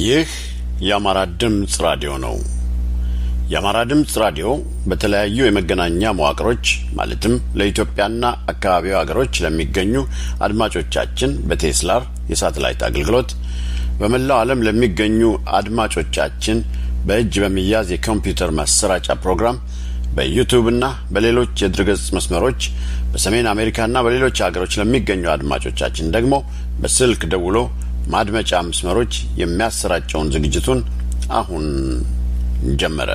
ይህ የአማራ ድምፅ ራዲዮ ነው። የአማራ ድምፅ ራዲዮ በተለያዩ የመገናኛ መዋቅሮች ማለትም ለኢትዮጵያና አካባቢው ሀገሮች ለሚገኙ አድማጮቻችን በቴስላር የሳተላይት አገልግሎት በመላው ዓለም ለሚገኙ አድማጮቻችን በእጅ በሚያዝ የኮምፒውተር ማሰራጫ ፕሮግራም በዩቱብና በሌሎች የድረገጽ መስመሮች በሰሜን አሜሪካና በሌሎች ሀገሮች ለሚገኙ አድማጮቻችን ደግሞ በስልክ ደውሎ ማድመጫ መስመሮች የሚያሰራጨውን ዝግጅቱን አሁን ጀመረ።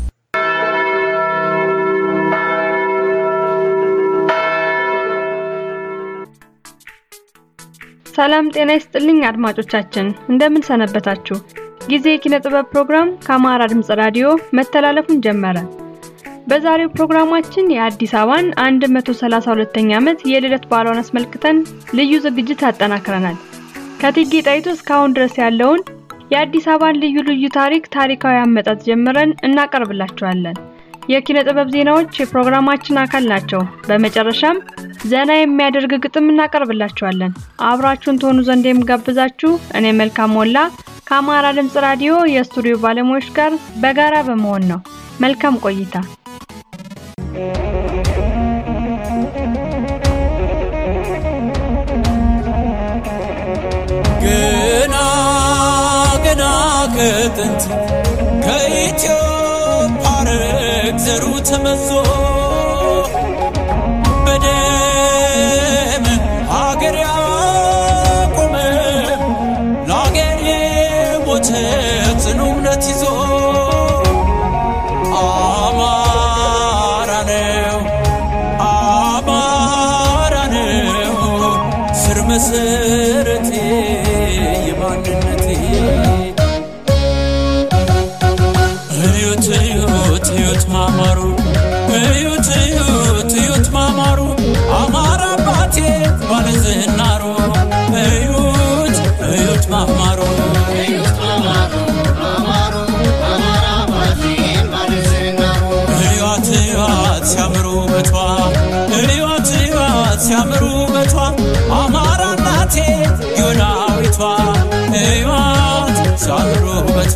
ሰላም ጤና ይስጥልኝ አድማጮቻችን፣ እንደምን ሰነበታችሁ? ጊዜ የኪነ ጥበብ ፕሮግራም ከአማራ ድምፅ ራዲዮ መተላለፉን ጀመረ። በዛሬው ፕሮግራማችን የአዲስ አበባን 132ኛ ዓመት የልደት በዓሏን አስመልክተን ልዩ ዝግጅት አጠናክረናል። ከእቴጌ ጣይቱ እስካሁን ድረስ ያለውን የአዲስ አበባን ልዩ ልዩ ታሪክ ታሪካዊ አመጣጥ ጀምረን እናቀርብላችኋለን። የኪነ ጥበብ ዜናዎች የፕሮግራማችን አካል ናቸው። በመጨረሻም ዘና የሚያደርግ ግጥም እናቀርብላችኋለን። አብራችሁን ትሆኑ ዘንድ የምጋብዛችሁ እኔ መልካም ሞላ ከአማራ ድምፅ ራዲዮ የስቱዲዮ ባለሙያዎች ጋር በጋራ በመሆን ነው። መልካም ቆይታ። ገና ገና ከጥንት ከኢትዮጵያ ረግ ዘሩ ተመዞ በደም ሀገር ያቆመ ለሀገር የሞተ ጽኑ እምነት ይዞ አማራ ነው አማራ ነው ስር መሰረቴ የማንነቴ እዩት እዩት እዩት ማማሩ እዩት እዩት እዩት ማማሩ አማራ አባቴ ባለዝናሩ እዩት እዩት ማማሩ እዩት እዩት ሲያምሩ በቷ እዩት እዩት ሲያምሩ በቷ አማራ እናቴ ዮናዊቷ እዩት ሲያምሩ በቷ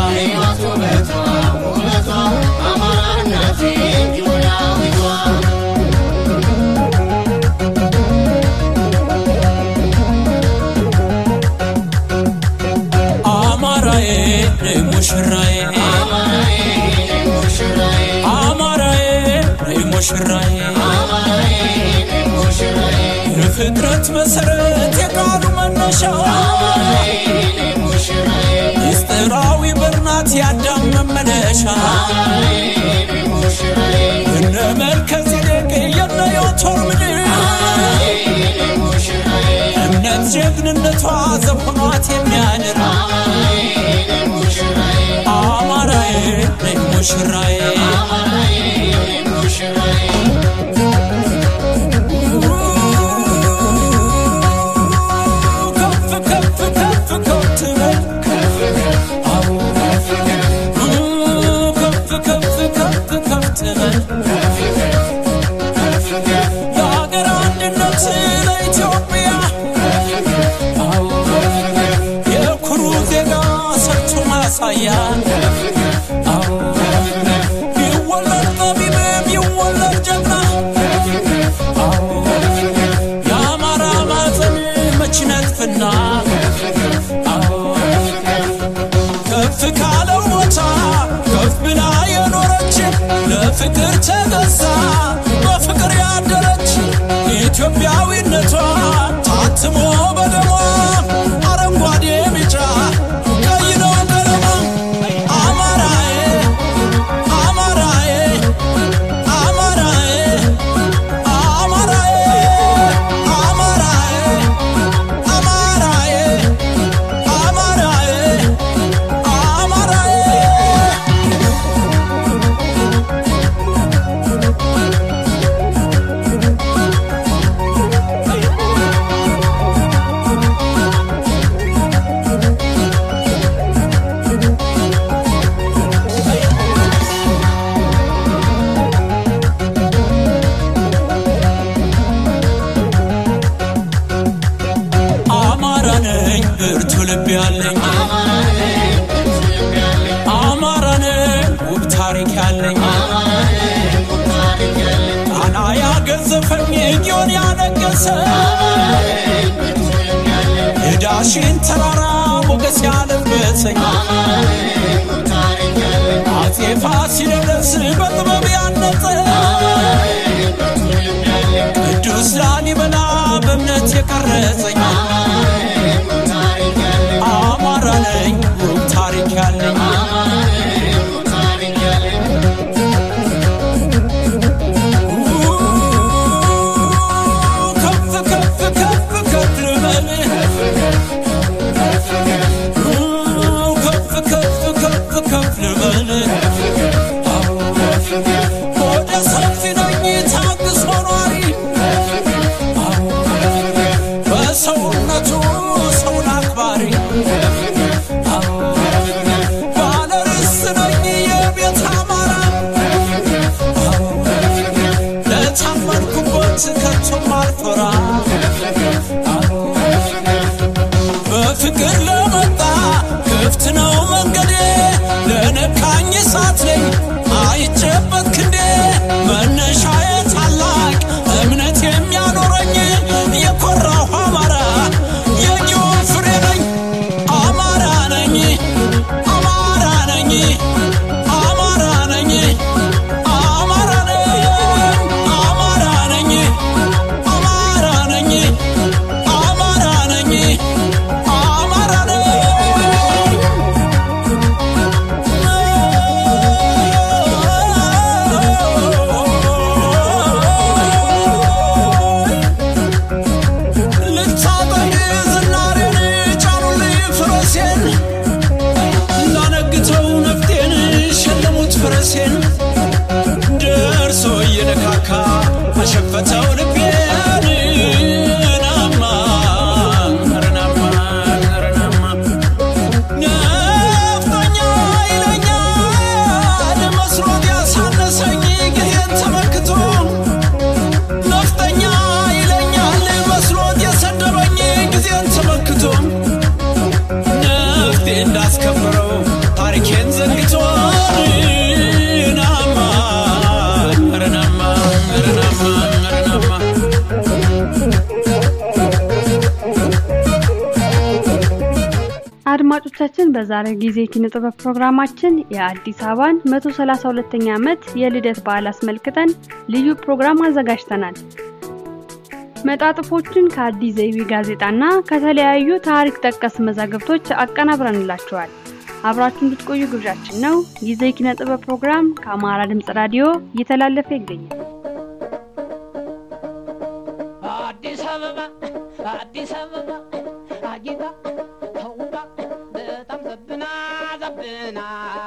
አማራዬ ነይ ሙሽራዬ አማራዬ ነይ ሙሽራዬ የፍጥረት መሰረት የቃሉ መነሻ ምስጢራዊ በርናት ያዳም መመለሻ እነ መልከ ጼዴቅ የነ ዮቶር ምድር እምነት ጀግንነቷ ዘሆኗት የሚያድር አማራዬ ነይ ሙሽራዬ ከፍ ከፍ ከፍ ከፍ ትበል አዎ ከፍ ከፍ ከፍ ከፍ ትበል ለሀገር አንድነት ለኢትዮጵያ አዎ የኩሩ ዜጋ ሰርቶ ማሳያ አዎ ይወለድ ጠቢብም ይወለድ ጀግና አዎ የአማራ ማፀን መች ነጥፍና አዎ ከፍ ካለው ቦታ ከፍ ብላ የኖረች ለፍቅር ተገዛ በፍቅር ያደረች ኢትዮጵያዊነቷ ታትሞ በደሟ አረንጓዴ ቢጫ ቀይ ነው ቀለሟ አማራዬ አማራዬ አማራዬ አማራዬ አማራዬ አማራዬ አማራዬ አማራዬ አማራ ነኝ ብርቱ ልብ ያለኝ ጌዲዮን ያነገሰ የዳሽን ተራራ ሞገስ ያለበሰኝ አፄ ፋሲለደስ በጥበብ ያነጸ ቅዱስ ላሊበላ በእምነት የቀረጸኝ አማራ ነኝ ውብ ታሪክ ያለኝ ከፍ ከፍ ከፍ ከፍ ልበል ከፍ ከፍ ከፍ ከፍ ልበል ወደ ሰፊ ነኝ ታግሶ ኗሪ በሰውነቱ ሰውን አክባሪ ባለ ርስት ነኝ የቤት አማራ ለታመንኩበት ከቶም አልፈራ በፍቅር ለመጣ ክፍት ነው መንገዴ ለነካኝ እሳት ነኝ አይጨበት ክንዴ መነሻዬ ታላቅ እምነት የሚያኖረኝ የኮራሁ አማራ የጊዮን ፍሬ ነኝ አማራ ነኝ አማራ ነኝ አማራ ነኝ አማራ ነኝ አማራ ነኝ አማራ ነኝ አማራ ነኝ አማራ ነኝ ልታጠቅ ዝናሬን ጫኑልኝ ፍረሴን ላነግተው ነፍጤን ሸለሙት ፈረሴን ደርሶ እየነካካ አሸፈተው ልቤን ናማ ረናማ ረናማ ነፍጠኛ ይለኛል መስሎት ያሳነሰኝ ጊዜን ተመክቶ ነፍጠኛ ይለኛል መስሎት የሰደበኝ ጊዜን ተመክቶ ነፍጤ እንዳስከብረው ታሪኬን ዘንግቶ ናማ ረናማ ረናማ ረናማ አድማጮቻችን በዛሬ ጊዜ ኪነ ጥበብ ፕሮግራማችን የአዲስ አበባን 132ኛ ዓመት የልደት በዓል አስመልክተን ልዩ ፕሮግራም አዘጋጅተናል። መጣጥፎችን ከአዲስ ዘይቤ ጋዜጣና ከተለያዩ ታሪክ ጠቀስ መዛግብቶች አቀናብረንላችኋል። አብራችሁ እንድትቆዩ ግብዣችን ነው። ጊዜ ኪነ ጥበብ ፕሮግራም ከአማራ ድምጽ ራዲዮ እየተላለፈ ይገኛል። አዲስ አበባ አዲስ አበባ አጊጣ ተውባ በጣም ዘብና ዘብና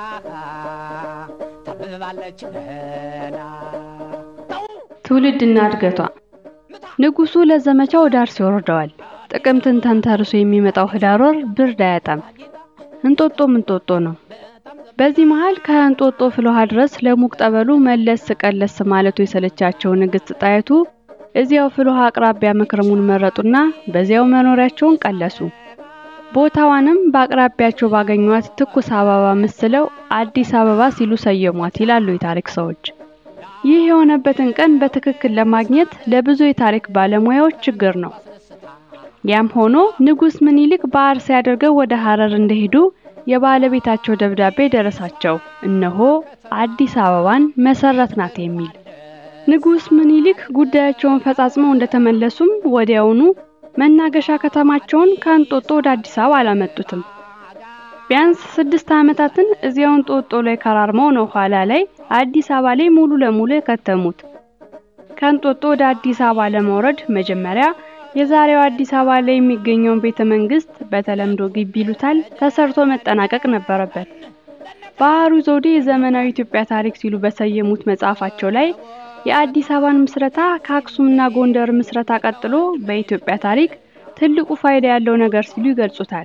ታብባለች ገና ተው ትውልድና እድገቷ ንጉሱ ለዘመቻ ወደ አርሲ ወርደዋል። ጥቅምትን ተንተርሶ የሚመጣው ህዳር ወር ብርድ አያጣም። እንጦጦም እንጦጦ ነው። በዚህ መሃል ከእንጦጦ ፍልውሃ ድረስ ለሙቅ ጠበሉ መለስ ቀለስ ማለቱ የሰለቻቸው ንግስት ጣይቱ እዚያው ፍልውሃ አቅራቢያ መክረሙን መረጡና በዚያው መኖሪያቸውን ቀለሱ። ቦታዋንም በአቅራቢያቸው ባገኟት ትኩስ አበባ መስለው አዲስ አበባ ሲሉ ሰየሟት ይላሉ የታሪክ ሰዎች። ይህ የሆነበትን ቀን በትክክል ለማግኘት ለብዙ የታሪክ ባለሙያዎች ችግር ነው። ያም ሆኖ ንጉስ ምኒልክ በአርሲ አድርገው ወደ ሐረር እንደሄዱ የባለቤታቸው ደብዳቤ ደረሳቸው። እነሆ አዲስ አበባን መሰረትናት የሚል። ንጉስ ምኒልክ ጉዳያቸውን ፈጻጽመው እንደተመለሱም ወዲያውኑ መናገሻ ከተማቸውን ከእንጦጦ ወደ አዲስ አበባ አላመጡትም። ቢያንስ ስድስት ዓመታትን እዚያው እንጦጦ ላይ ከራርመው ነው ኋላ ላይ አዲስ አበባ ላይ ሙሉ ለሙሉ የከተሙት። ከእንጦጦ ወደ አዲስ አበባ ለመውረድ መጀመሪያ የዛሬው አዲስ አበባ ላይ የሚገኘውን ቤተ መንግስት በተለምዶ ግቢ ይሉታል ተሰርቶ መጠናቀቅ ነበረበት። ባህሩ ዘውዴ የዘመናዊ ኢትዮጵያ ታሪክ ሲሉ በሰየሙት መጽሐፋቸው ላይ የአዲስ አበባን ምስረታ ከአክሱምና ጎንደር ምስረታ ቀጥሎ በኢትዮጵያ ታሪክ ትልቁ ፋይዳ ያለው ነገር ሲሉ ይገልጹታል።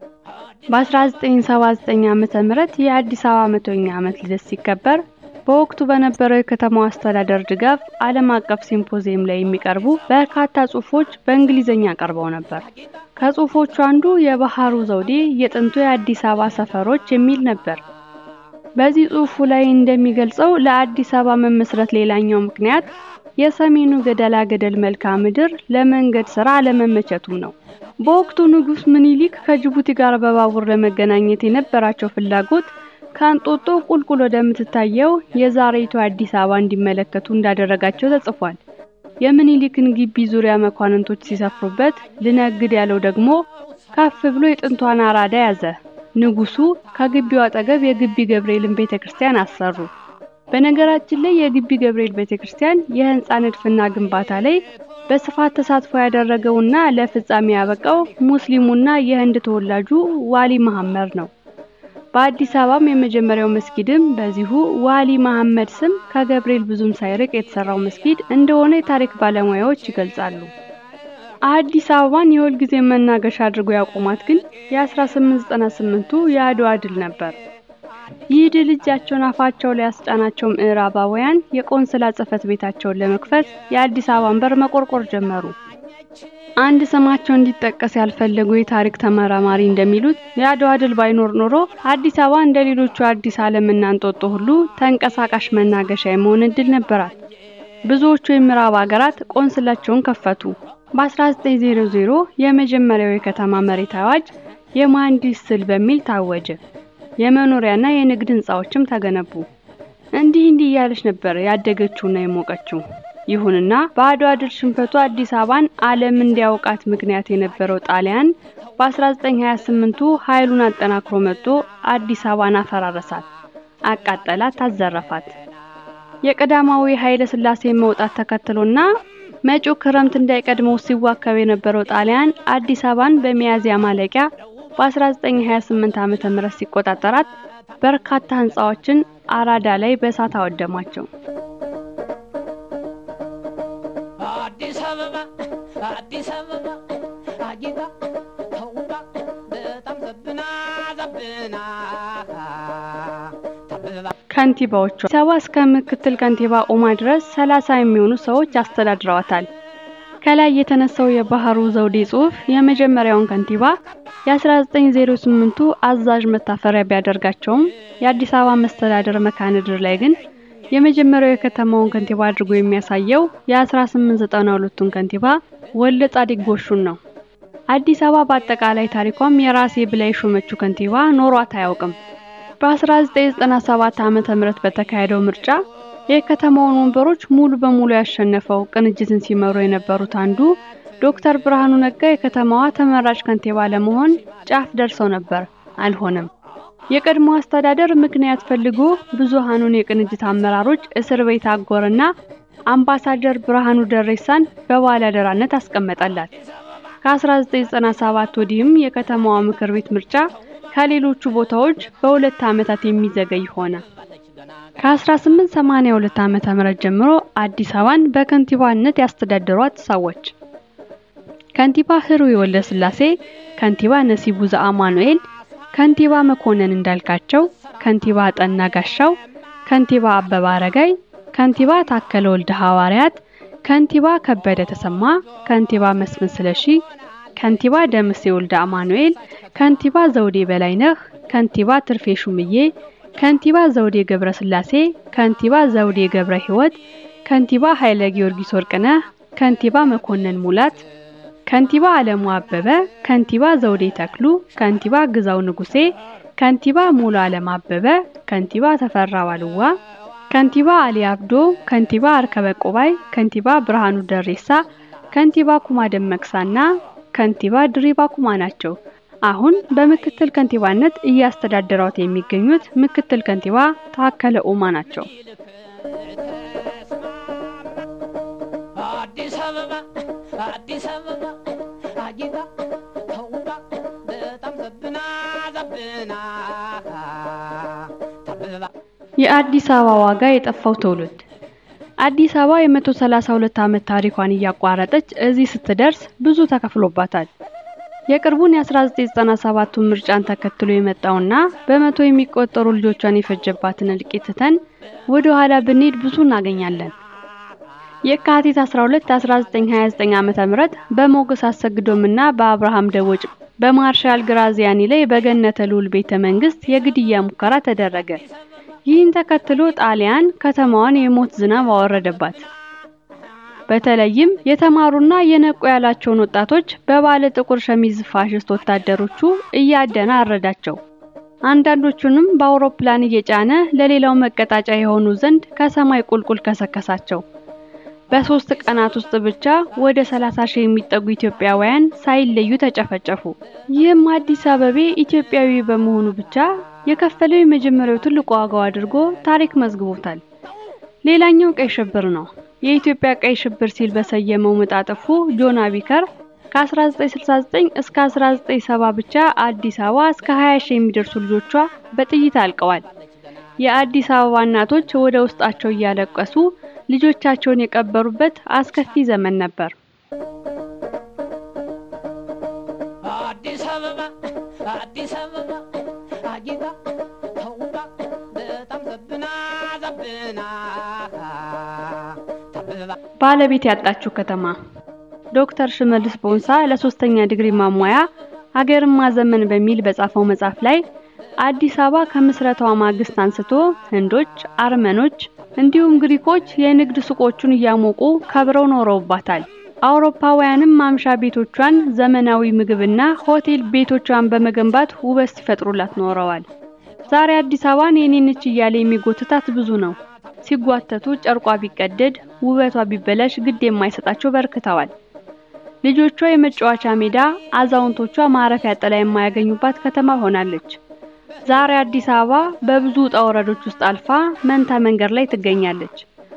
በ1979 ዓመተ ምህረት የአዲስ አበባ መቶኛ ዓመት ልደት ሲከበር በወቅቱ በነበረው የከተማው አስተዳደር ድጋፍ ዓለም አቀፍ ሲምፖዚየም ላይ የሚቀርቡ በርካታ ጽሑፎች በእንግሊዝኛ ቀርበው ነበር። ከጽሑፎቹ አንዱ የባህሩ ዘውዴ የጥንቱ የአዲስ አበባ ሰፈሮች የሚል ነበር። በዚህ ጽሑፉ ላይ እንደሚገልጸው ለአዲስ አበባ መመስረት ሌላኛው ምክንያት የሰሜኑ ገደላ ገደል መልክዓ ምድር ለመንገድ ስራ አለመመቸቱም ነው። በወቅቱ ንጉስ ምኒልክ ከጅቡቲ ጋር በባቡር ለመገናኘት የነበራቸው ፍላጎት ከእንጦጦ ቁልቁል ወደምትታየው የዛሬቱ አዲስ አበባ እንዲመለከቱ እንዳደረጋቸው ተጽፏል። የምኒልክን ግቢ ዙሪያ መኳንንቶች ሲሰፍሩበት፣ ልነግድ ያለው ደግሞ ከፍ ብሎ የጥንቷን አራዳ ያዘ። ንጉሱ ከግቢው አጠገብ የግቢ ገብርኤልን ቤተክርስቲያን አሰሩ። በነገራችን ላይ የግቢ ገብርኤል ቤተክርስቲያን የህንፃ ንድፍና ግንባታ ላይ በስፋት ተሳትፎ ያደረገውና ለፍጻሜ ያበቃው ሙስሊሙና የህንድ ተወላጁ ዋሊ መሐመድ ነው። በአዲስ አበባም የመጀመሪያው መስጊድም በዚሁ ዋሊ መሐመድ ስም ከገብርኤል ብዙም ሳይርቅ የተሰራው መስጊድ እንደሆነ የታሪክ ባለሙያዎች ይገልጻሉ። አዲስ አበባን የሁል ጊዜ መናገሻ አድርጎ ያቆማት ግን የ1898ቱ የአድዋ ድል ነበር። ይህ ድል እጃቸውን አፋቸው ላይ ያስጫናቸው ምዕራባውያን የቆንስላ ጽሕፈት ቤታቸውን ለመክፈት የአዲስ አበባን በር መቆርቆር ጀመሩ። አንድ ስማቸው እንዲጠቀስ ያልፈለጉ የታሪክ ተመራማሪ እንደሚሉት የአድዋ ድል ባይኖር ኖሮ አዲስ አበባ እንደ ሌሎቹ አዲስ ዓለምና እንጦጦ ሁሉ ተንቀሳቃሽ መናገሻ የመሆን እድል ነበራት። ብዙዎቹ የምዕራብ ሀገራት ቆንስላቸውን ከፈቱ። በ1900 የመጀመሪያው የከተማ መሬት አዋጅ የመሐንዲስ ስል በሚል ታወጀ። የመኖሪያና የንግድ ህንጻዎችም ተገነቡ። እንዲህ እንዲህ እያለች ነበር ያደገችውና የሞቀችው። ይሁንና በአድዋ ድል ሽንፈቱ አዲስ አበባን ዓለም እንዲያውቃት ምክንያት የነበረው ጣሊያን በ1928ቱ ኃይሉን አጠናክሮ መጥቶ አዲስ አበባን አፈራረሳት፣ አቃጠላት፣ ታዘረፋት። የቀዳማዊ ኃይለ ሥላሴ መውጣት ተከትሎና መጪው ክረምት እንዳይቀድመው ሲዋከብ የነበረው ጣሊያን አዲስ አበባን በሚያዝያ ማለቂያ በ1928 ዓመተ ምህረት ሲቆጣጠራት በርካታ ህንጻዎችን አራዳ ላይ በእሳት አወደማቸው። አዲስ አበባ አዲስ አበባ አጊጣ ተውባ በጣም ዘብና ዘብና ተብባ ከንቲባዎቿ አዲስ አበባ እስከ ምክትል ከንቲባ ኦማ ድረስ 30 የሚሆኑ ሰዎች አስተዳድረዋታል። ከላይ የተነሳው የባህሩ ዘውዴ ጽሑፍ የመጀመሪያውን ከንቲባ የ1908ቱ አዛዥ መታፈሪያ ቢያደርጋቸውም የአዲስ አበባ መስተዳደር መካነ-ምድር ላይ ግን የመጀመሪያው የከተማውን ከንቲባ አድርጎ የሚያሳየው የ1892ቱን ከንቲባ ወልደ ጻዲቅ ጎሹን ነው። አዲስ አበባ በአጠቃላይ ታሪኳም የራሴ ብላ የሾመችው ከንቲባ ኖሯት አያውቅም። በ1997 ዓመተ ምህረት በተካሄደው ምርጫ የከተማውን ወንበሮች ሙሉ በሙሉ ያሸነፈው ቅንጅትን ሲመሩ የነበሩት አንዱ ዶክተር ብርሃኑ ነጋ የከተማዋ ተመራጭ ከንቲባ ለመሆን ጫፍ ደርሰው ነበር፣ አልሆነም። የቀድሞ አስተዳደር ምክንያት ፈልጎ ብዙሃኑን የቅንጅት አመራሮች እስር ቤት አጎረና አምባሳደር ብርሃኑ ደሬሳን በባለአደራነት አስቀመጠላት። ከ1997 ወዲህም የከተማዋ ምክር ቤት ምርጫ ከሌሎቹ ቦታዎች በሁለት ዓመታት የሚዘገይ ሆነ። ከ1882 ዓመተ ምህረት ጀምሮ አዲስ አበባን በከንቲባነት ያስተዳደሯት ሰዎች ከንቲባ ህሩይ ወልደ ስላሴ፣ ከንቲባ ነሲቡ ዘአማኑኤል፣ ከንቲባ መኮንን እንዳልካቸው፣ ከንቲባ ጠና ጋሻው፣ ከንቲባ አበባ አረጋይ፣ ከንቲባ ታከለ ወልደ ሐዋርያት፣ ከንቲባ ከበደ ተሰማ፣ ከንቲባ መስፍን ስለሺ፣ ከንቲባ ደምሴ ወልደ አማኑኤል፣ ከንቲባ ዘውዴ በላይነህ፣ ከንቲባ ትርፌ ሹምዬ፣ ከንቲባ ዘውዴ ገብረ ስላሴ፣ ከንቲባ ዘውዴ ገብረ ህይወት፣ ከንቲባ ኃይለ ጊዮርጊስ ወርቅነህ፣ ከንቲባ መኮንን ሙላት፣ ከንቲባ አለሙ አበበ፣ ከንቲባ ዘውዴ ተክሉ፣ ከንቲባ ግዛው ንጉሴ፣ ከንቲባ ሙሉ አለም አበበ፣ ከንቲባ ተፈራ ዋልዋ፣ ከንቲባ አሊ አብዶ፣ ከንቲባ አርከበ ቆባይ፣ ከንቲባ ብርሃኑ ደሬሳ፣ ከንቲባ ኩማ ደመቅሳና ከንቲባ ድሪባ ኩማ ናቸው። አሁን በምክትል ከንቲባነት እያስተዳደሯት የሚገኙት ምክትል ከንቲባ ታከለ ኡማ ናቸው። አዲስ አበባ አዲስ አበባ አጊጣ ተውባ በጣም ዘብና ዘብና ተብባ የአዲስ አበባ ዋጋ የጠፋው ትውልድ አዲስ አበባ የ132 ዓመት ታሪኳን እያቋረጠች እዚህ ስትደርስ ብዙ ተከፍሎባታል። የቅርቡን የ1997ቱን ምርጫን ተከትሎ የመጣውና በመቶ የሚቆጠሩ ልጆቿን የፈጀባትን እልቂት ትተን ወደ ኋላ ብንሄድ ብዙ እናገኛለን። የካቲት 12 1929 ዓመተ ምህረት በሞገስ አሰግዶምና በአብርሃም ደቦጭ በማርሻል ግራዚያኒ ላይ በገነተ ልዑል ቤተ መንግስት የግድያ ሙከራ ተደረገ። ይህን ተከትሎ ጣሊያን ከተማዋን የሞት ዝናብ አወረደባት። በተለይም የተማሩና የነቁ ያላቸውን ወጣቶች በባለ ጥቁር ሸሚዝ ፋሽስት ወታደሮቹ እያደነ አረዳቸው። አንዳንዶቹንም በአውሮፕላን እየጫነ ለሌላው መቀጣጫ የሆኑ ዘንድ ከሰማይ ቁልቁል ከሰከሳቸው። በሶስት ቀናት ውስጥ ብቻ ወደ 30 ሺህ የሚጠጉ ኢትዮጵያውያን ሳይለዩ ተጨፈጨፉ። ይህም አዲስ አበቤ ኢትዮጵያዊ በመሆኑ ብቻ የከፈለው የመጀመሪያው ትልቁ ዋጋው አድርጎ ታሪክ መዝግቦታል። ሌላኛው ቀይ ሽብር ነው። የኢትዮጵያ ቀይ ሽብር ሲል በሰየመው መጣጥፉ ጆን አቢከር ከ1969 እስከ 1970 ብቻ አዲስ አበባ እስከ 20 ሺህ የሚደርሱ ልጆቿ በጥይት አልቀዋል። የአዲስ አበባ እናቶች ወደ ውስጣቸው እያለቀሱ ልጆቻቸውን የቀበሩበት አስከፊ ዘመን ነበር። አዲስ አበባ አዲስ አበባ አጊጣ ተውባ በጣም ዘብና ዘብና ተብባ ባለቤት ያጣችው ከተማ ዶክተር ሽመልስ ቦንሳ ለሶስተኛ ዲግሪ ማሟያ ሀገርን ማዘመን በሚል በጻፈው መጽሐፍ ላይ አዲስ አበባ ከምስረታዋ ማግስት አንስቶ ህንዶች፣ አርመኖች እንዲሁም ግሪኮች የንግድ ሱቆቹን እያሞቁ ከብረው ኖረውባታል። አውሮፓውያንም ማምሻ ቤቶቿን ዘመናዊ ምግብና ሆቴል ቤቶቿን በመገንባት ውበት ሲፈጥሩላት ኖረዋል። ዛሬ አዲስ አበባን የኔ ነች እያለ የሚጎትታት ብዙ ነው። ሲጓተቱ ጨርቋ ቢቀደድ ውበቷ ቢበላሽ ግድ የማይሰጣቸው በርክተዋል። ልጆቿ የመጫወቻ ሜዳ፣ አዛውንቶቿ ማረፊያ ጥላ የማያገኙባት ከተማ ሆናለች። ዛሬ አዲስ አበባ በብዙ ውጣ ወረዶች ውስጥ አልፋ መንታ መንገድ ላይ ትገኛለች።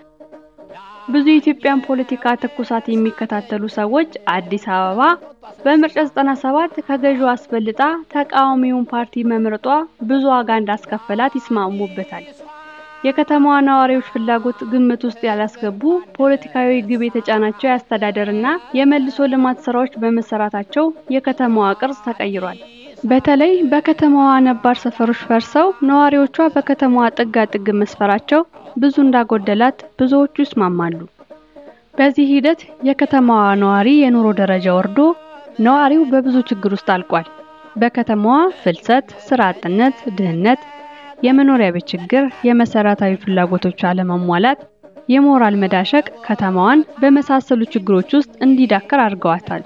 ብዙ የኢትዮጵያን ፖለቲካ ትኩሳት የሚከታተሉ ሰዎች አዲስ አበባ በምርጫ 97 ከገዢው አስበልጣ ተቃዋሚውን ፓርቲ መምረጧ ብዙ ዋጋ እንዳስከፈላት ይስማሙበታል። የከተማዋ ነዋሪዎች ፍላጎት ግምት ውስጥ ያላስገቡ ፖለቲካዊ ግብ የተጫናቸው የአስተዳደርና የመልሶ ልማት ስራዎች በመሰራታቸው የከተማዋ ቅርጽ ተቀይሯል። በተለይ በከተማዋ ነባር ሰፈሮች ፈርሰው ነዋሪዎቿ በከተማዋ ጥጋ ጥግ መስፈራቸው ብዙ እንዳጎደላት ብዙዎቹ ይስማማሉ። በዚህ ሂደት የከተማዋ ነዋሪ የኑሮ ደረጃ ወርዶ ነዋሪው በብዙ ችግር ውስጥ አልቋል። በከተማዋ ፍልሰት፣ ስራ አጥነት፣ ድህነት፣ የመኖሪያ ቤት ችግር፣ የመሰረታዊ ፍላጎቶች አለመሟላት፣ የሞራል መዳሸቅ ከተማዋን በመሳሰሉ ችግሮች ውስጥ እንዲዳከር አድርገዋታል።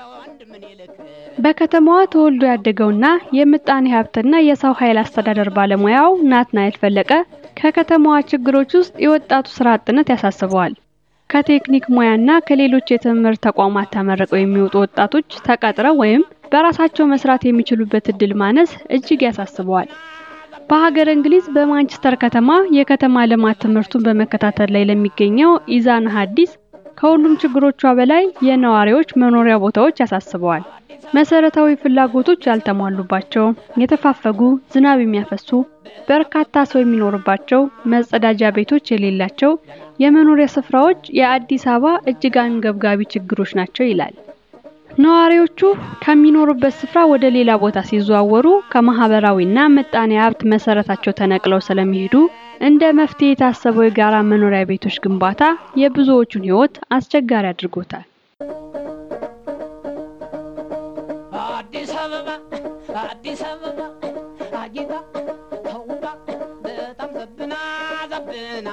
በከተማዋ ተወልዶ ያደገውና የምጣኔ ሀብትና የሰው ኃይል አስተዳደር ባለሙያው ናትናኤል ፈለቀ ከከተማዋ ችግሮች ውስጥ የወጣቱ ስራ አጥነት ያሳስበዋል። ከቴክኒክ ሙያና ከሌሎች የትምህርት ተቋማት ተመርቀው የሚወጡ ወጣቶች ተቀጥረው ወይም በራሳቸው መስራት የሚችሉበት እድል ማነስ እጅግ ያሳስበዋል። በሀገር እንግሊዝ በማንቸስተር ከተማ የከተማ ልማት ትምህርቱን በመከታተል ላይ ለሚገኘው ኢዛና ሀዲስ ከሁሉም ችግሮቿ በላይ የነዋሪዎች መኖሪያ ቦታዎች ያሳስበዋል። መሰረታዊ ፍላጎቶች ያልተሟሉባቸው፣ የተፋፈጉ፣ ዝናብ የሚያፈሱ፣ በርካታ ሰው የሚኖርባቸው፣ መጸዳጃ ቤቶች የሌላቸው የመኖሪያ ስፍራዎች የአዲስ አበባ እጅግ አንገብጋቢ ችግሮች ናቸው ይላል። ነዋሪዎቹ ከሚኖሩበት ስፍራ ወደ ሌላ ቦታ ሲዘዋወሩ ከማህበራዊና ምጣኔ ሀብት መሰረታቸው ተነቅለው ስለሚሄዱ እንደ መፍትሄ የታሰበው የጋራ መኖሪያ ቤቶች ግንባታ የብዙዎቹን ሕይወት አስቸጋሪ አድርጎታል። አዲስ አበባ አዲስ አበባ አጊጣ ተውባ በጣም ዘብና ዘብና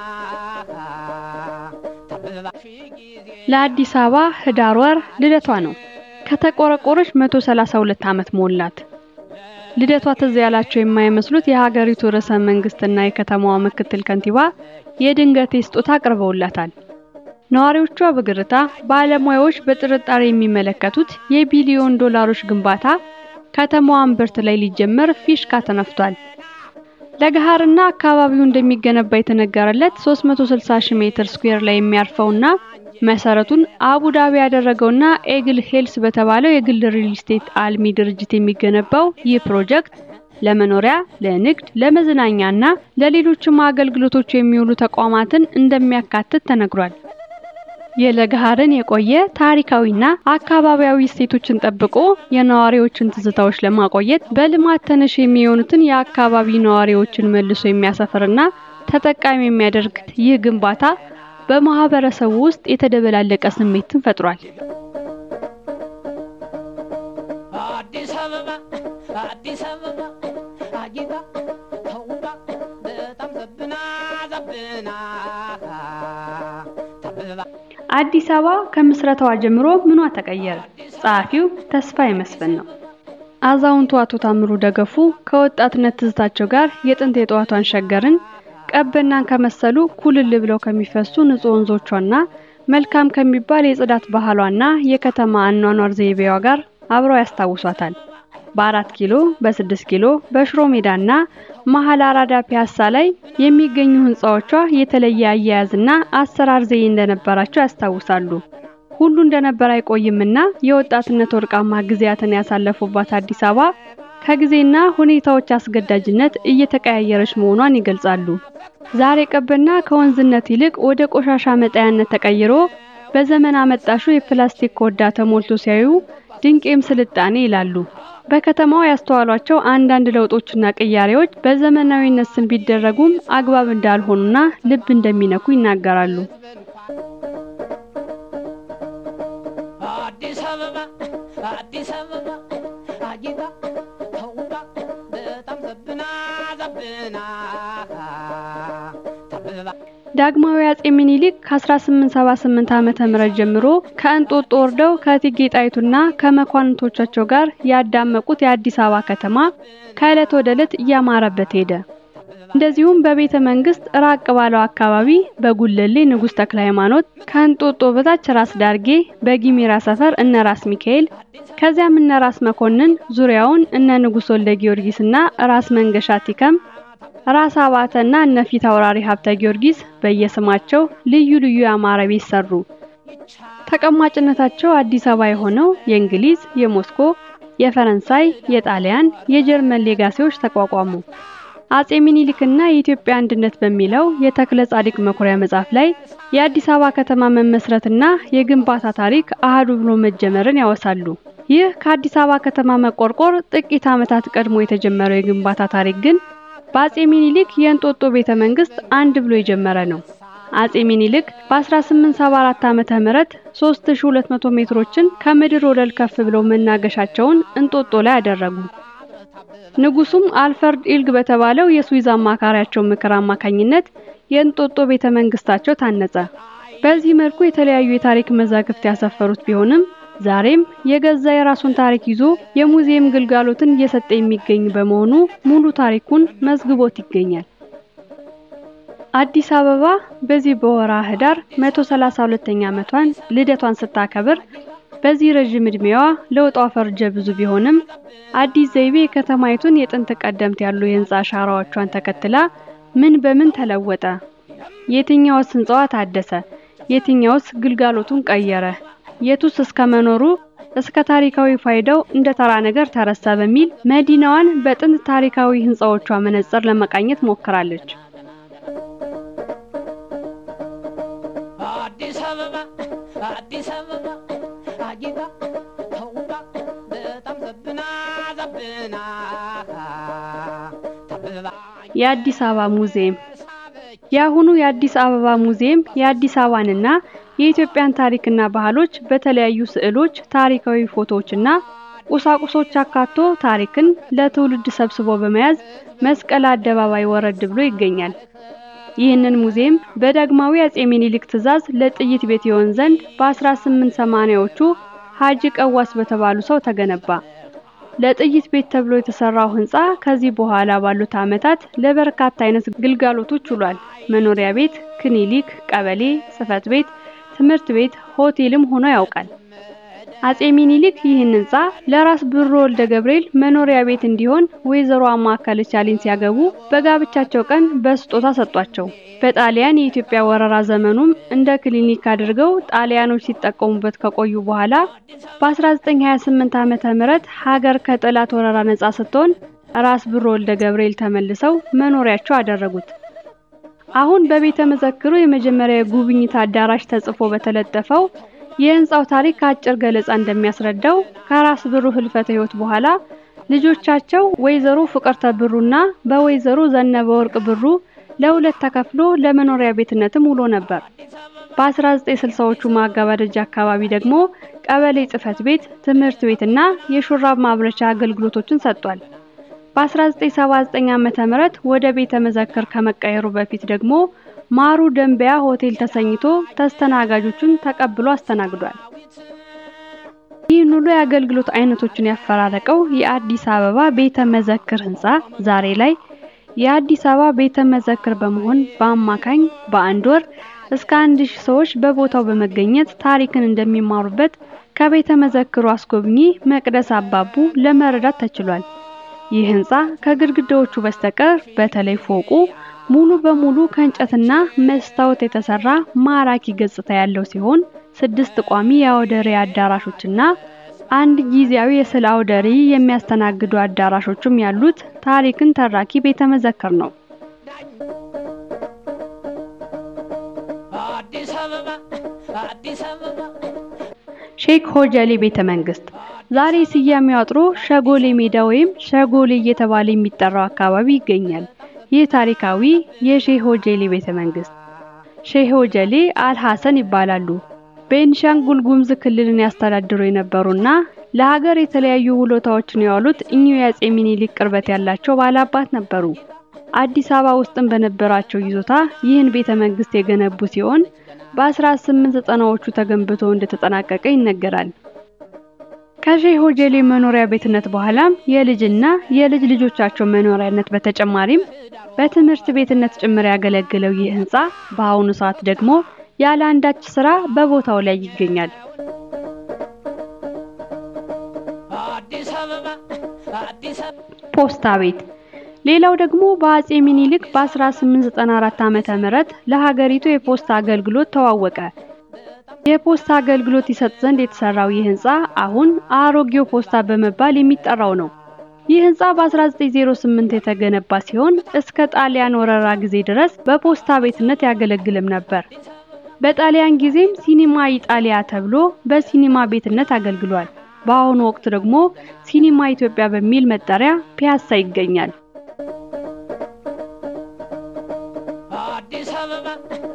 ተብባ ሺህ ጊዜ ለአዲስ አበባ ህዳር ወር ልደቷ ነው። ከተቆረቆረች 132 ዓመት ሞላት። ልደቷ ትዝ ያላቸው የማይመስሉት የሀገሪቱ ርዕሰ መንግስትና የከተማዋ ምክትል ከንቲባ የድንገቴ ስጦታ አቅርበውላታል። ነዋሪዎቿ በግርታ ባለሙያዎች በጥርጣሬ የሚመለከቱት የቢሊዮን ዶላሮች ግንባታ ከተማዋን ብርት ላይ ሊጀመር ፊሽካ ተነፍቷል። ለገሃርና አካባቢው እንደሚገነባ የተነገረለት 360 ሺህ ሜትር ስኩዌር ላይ የሚያርፈውና መሰረቱን አቡዳቢ ያደረገውና ኤግል ሄልስ በተባለው የግል ሪል ስቴት አልሚ ድርጅት የሚገነባው ይህ ፕሮጀክት ለመኖሪያ፣ ለንግድ፣ ለመዝናኛና ለሌሎችም አገልግሎቶች የሚውሉ ተቋማትን እንደሚያካትት ተነግሯል። የለገሃርን የቆየ ታሪካዊና አካባቢያዊ እሴቶችን ጠብቆ የነዋሪዎችን ትዝታዎች ለማቆየት በልማት ተነሽ የሚሆኑትን የአካባቢ ነዋሪዎችን መልሶ የሚያሰፍርና ተጠቃሚ የሚያደርግ ይህ ግንባታ በማህበረሰቡ ውስጥ የተደበላለቀ ስሜትን ፈጥሯል። አዲስ አበባ አዲስ አበባ አጊጣ ተውባ በጣም ዘብና ዘብና ተብባ አዲስ አበባ ከምስረታዋ ጀምሮ ምኗ ተቀየረ? ጸሐፊው ተስፋዬ መስፍን ነው። አዛውንቱ አቶ ታምሩ ደገፉ ከወጣትነት ትዝታቸው ጋር የጥንት የጠዋቷን ሸገርን ቀበናን ከመሰሉ ኩልል ብለው ከሚፈሱ ንጹህ ወንዞቿና መልካም ከሚባል የጽዳት ባህሏና የከተማ አኗኗር ዘይቤዋ ጋር አብረው ያስታውሷታል። በአራት ኪሎ፣ በስድስት ኪሎ፣ በሽሮ ሜዳና መሀል አራዳ ፒያሳ ላይ የሚገኙ ህንጻዎቿ የተለየ አያያዝና አሰራር ዘዬ እንደነበራቸው ያስታውሳሉ። ሁሉ እንደነበር አይቆይምና የወጣትነት ወርቃማ ጊዜያትን ያሳለፉባት አዲስ አበባ ከጊዜና ሁኔታዎች አስገዳጅነት እየተቀያየረች መሆኗን ይገልጻሉ። ዛሬ ቀበና ከወንዝነት ይልቅ ወደ ቆሻሻ መጣያነት ተቀይሮ በዘመን አመጣሹ የፕላስቲክ ኮዳ ተሞልቶ ሲያዩ ድንቄም ስልጣኔ ይላሉ። በከተማው ያስተዋሏቸው አንዳንድ ለውጦችና ቅያሬዎች በዘመናዊነት ስም ቢደረጉም አግባብ እንዳልሆኑና ልብ እንደሚነኩ ይናገራሉ። አዲስ አበባ አዲስ አበባ አጊጣ ተውባ በጣም ዘብና ዘብና ተብባ ዳግማዊ አጼ ምኒልክ ከ1878 ዓመተ ምህረት ጀምሮ ከእንጦጦ ወርደው ከእቴጌ ጣይቱና ከመኳንንቶቻቸው ጋር ያዳመቁት የአዲስ አበባ ከተማ ከዕለት ወደ ዕለት እያማረበት ሄደ። እንደዚሁም በቤተ መንግስት ራቅ ባለው አካባቢ በጉለሌ ንጉሥ ተክለ ሃይማኖት፣ ከእንጦጦ በታች ራስ ዳርጌ፣ በጊሚራ ሰፈር እነ ራስ ሚካኤል፣ ከዚያም እነ ራስ መኮንን፣ ዙሪያውን እነ ንጉሥ ወልደ ጊዮርጊስና ራስ መንገሻ ቲከም ራስ አባተና እነ ፊት አውራሪ ሀብተ ጊዮርጊስ በየስማቸው ልዩ ልዩ ያማረ ቤት ሰሩ። ተቀማጭነታቸው አዲስ አበባ የሆነው የእንግሊዝ፣ የሞስኮ፣ የፈረንሳይ፣ የጣሊያን፣ የጀርመን ሌጋሲዎች ተቋቋሙ። አጼ ሚኒሊክና የኢትዮጵያ አንድነት በሚለው የተክለ ጻዲቅ መኩሪያ መጽሐፍ ላይ የአዲስ አበባ ከተማ መመስረትና የግንባታ ታሪክ አህዱ ብሎ መጀመርን ያወሳሉ። ይህ ከአዲስ አበባ ከተማ መቆርቆር ጥቂት ዓመታት ቀድሞ የተጀመረው የግንባታ ታሪክ ግን በአጼ ሚኒሊክ የእንጦጦ ቤተ መንግስት አንድ ብሎ የጀመረ ነው። አጼ ሚኒሊክ በ1874 ዓመተ ምህረት 3200 ሜትሮችን ከምድር ወለል ከፍ ብለው መናገሻቸውን እንጦጦ ላይ አደረጉ። ንጉሱም አልፈርድ ኢልግ በተባለው የስዊዝ አማካሪያቸው ምክር አማካኝነት የእንጦጦ ቤተ መንግስታቸው ታነጸ። በዚህ መልኩ የተለያዩ የታሪክ መዛግብት ያሰፈሩት ቢሆንም ዛሬም የገዛ የራሱን ታሪክ ይዞ የሙዚየም ግልጋሎትን እየሰጠ የሚገኝ በመሆኑ ሙሉ ታሪኩን መዝግቦት ይገኛል። አዲስ አበባ በዚህ በወርሃ ህዳር 132ኛ ዓመቷን ልደቷን ስታከብር በዚህ ረዥም እድሜዋ ለውጧ ፈርጀ ብዙ ቢሆንም አዲስ ዘይቤ የከተማይቱን የጥንት ቀደምት ያሉ የህንጻ አሻራዎቿን ተከትላ ምን በምን ተለወጠ? የትኛውስ ህንጻዋ ታደሰ? የትኛውስ ግልጋሎቱን ቀየረ? የቱስ እስከ መኖሩ እስከ ታሪካዊ ፋይዳው እንደ ተራ ነገር ተረሳ በሚል መዲናዋን በጥንት ታሪካዊ ህንጻዎቿ መነጽር ለመቃኘት ሞክራለች። አዲስ አበባ አዲስ አበባ አጊጣ ተውባ በጣም ዘብና ዘብና ተብባ የአዲስ አበባ ሙዚየም የአሁኑ የአዲስ አበባ ሙዚየም የአዲስ አበባንና የኢትዮጵያን ታሪክና ባህሎች በተለያዩ ስዕሎች፣ ታሪካዊ ፎቶዎችና ቁሳቁሶች አካቶ ታሪክን ለትውልድ ሰብስቦ በመያዝ መስቀል አደባባይ ወረድ ብሎ ይገኛል። ይህንን ሙዚየም በዳግማዊ አጼ ሚኒሊክ ትዕዛዝ ለጥይት ቤት ይሆን ዘንድ በ1880ዎቹ ሀጂ ቀዋስ በተባሉ ሰው ተገነባ። ለጥይት ቤት ተብሎ የተሰራው ህንጻ ከዚህ በኋላ ባሉት ዓመታት ለበርካታ አይነት ግልጋሎቶች ውሏል። መኖሪያ ቤት፣ ክሊኒክ፣ ቀበሌ፣ ጽህፈት ቤት፣ ትምህርት ቤት፣ ሆቴልም ሆኖ ያውቃል። አጼ ሚኒሊክ ይህን ህንጻ ለራስ ብሩ ወልደ ገብርኤል መኖሪያ ቤት እንዲሆን ወይዘሮ አማካለች አሊን ሲያገቡ በጋብቻቸው ቀን በስጦታ ሰጧቸው። በጣሊያን የኢትዮጵያ ወረራ ዘመኑም እንደ ክሊኒክ አድርገው ጣሊያኖች ሲጠቀሙበት ከቆዩ በኋላ በ1928 ዓመተ ምህረት ሀገር ከጠላት ወረራ ነጻ ስትሆን ራስ ብሩ ወልደ ገብርኤል ተመልሰው መኖሪያቸው አደረጉት። አሁን በቤተ መዘክሩ የመጀመሪያ የጉብኝት አዳራሽ ተጽፎ በተለጠፈው የህንጻው ታሪክ አጭር ገለጻ እንደሚያስረዳው ከራስ ብሩ ህልፈተ ህይወት በኋላ ልጆቻቸው ወይዘሮ ፍቅርተ ብሩና በወይዘሮ ዘነበ ወርቅ ብሩ ለሁለት ተከፍሎ ለመኖሪያ ቤትነትም ውሎ ነበር። በ1960ዎቹ ማገባደጃ አካባቢ ደግሞ ቀበሌ ጽህፈት ቤት፣ ትምህርት ቤትና የሹራብ ማምረቻ አገልግሎቶችን ሰጥቷል። በ1979 ዓመተ ምህረት ወደ ቤተ መዘክር ከመቀየሩ በፊት ደግሞ ማሩ ደንበያ ሆቴል ተሰኝቶ ተስተናጋጆቹን ተቀብሎ አስተናግዷል። ይህን ሁሉ የአገልግሎት አይነቶችን ያፈራረቀው የአዲስ አበባ ቤተ መዘክር ህንፃ ዛሬ ላይ የአዲስ አበባ ቤተ መዘክር በመሆን በአማካኝ በአንድ ወር እስከ አንድ ሺህ ሰዎች በቦታው በመገኘት ታሪክን እንደሚማሩበት ከቤተ መዘክሩ አስጎብኚ መቅደስ አባቡ ለመረዳት ተችሏል። ይህ ህንፃ ከግድግዳዎቹ በስተቀር በተለይ ፎቁ ሙሉ በሙሉ ከእንጨትና መስታወት የተሰራ ማራኪ ገጽታ ያለው ሲሆን ስድስት ቋሚ የአውደ ርዕይ አዳራሾችና አንድ ጊዜያዊ የስዕል አውደ ርዕይ የሚያስተናግዱ አዳራሾችም ያሉት ታሪክን ተራኪ ቤተ መዘክር ነው። አዲስ አበባ አዲስ አበባ ሼክ ሆጀሌ ቤተ መንግስት ዛሬ ስያሜው አጥሮ ሸጎሌ ሜዳ ወይም ሸጎሌ እየተባለ የሚጠራው አካባቢ ይገኛል። ይህ ታሪካዊ የሼህ ሆጀሌ ቤተ መንግስት ሼህ ሆጀሌ አልሐሰን ይባላሉ። ቤንሻንጉል ጉሙዝ ክልልን ያስተዳድሩ የነበሩና ለሀገር የተለያዩ ውለታዎችን የዋሉት እኚሁ የአፄ ሚኒሊክ ቅርበት ያላቸው ባላባት ነበሩ። አዲስ አበባ ውስጥም በነበራቸው ይዞታ ይህን ቤተ መንግስት የገነቡ ሲሆን በ1890ዎቹ ተገንብቶ እንደተጠናቀቀ ይነገራል። ከሼህ ሆጀሌ መኖሪያ ቤትነት በኋላም የልጅና የልጅ ልጆቻቸው መኖሪያነት በተጨማሪም በትምህርት ቤትነት ጭምር ያገለገለው ይህ ህንፃ በአሁኑ ሰዓት ደግሞ ያለ አንዳች ስራ በቦታው ላይ ይገኛል። አዲስ አበባ አዲስ አበባ ፖስታ ቤት ሌላው ደግሞ በአፄ ሚኒሊክ በ1894 ዓመተ ምህረት ለሀገሪቱ የፖስታ አገልግሎት ተዋወቀ። የፖስታ አገልግሎት ይሰጥ ዘንድ የተሰራው ይህ ህንፃ አሁን አሮጌው ፖስታ በመባል የሚጠራው ነው። ይህ ህንፃ በ1908 የተገነባ ሲሆን እስከ ጣሊያን ወረራ ጊዜ ድረስ በፖስታ ቤትነት ያገለግልም ነበር። በጣሊያን ጊዜም ሲኒማ ኢጣሊያ ተብሎ በሲኒማ ቤትነት አገልግሏል። በአሁኑ ወቅት ደግሞ ሲኒማ ኢትዮጵያ በሚል መጠሪያ ፒያሳ ይገኛል። አዲስ አበባ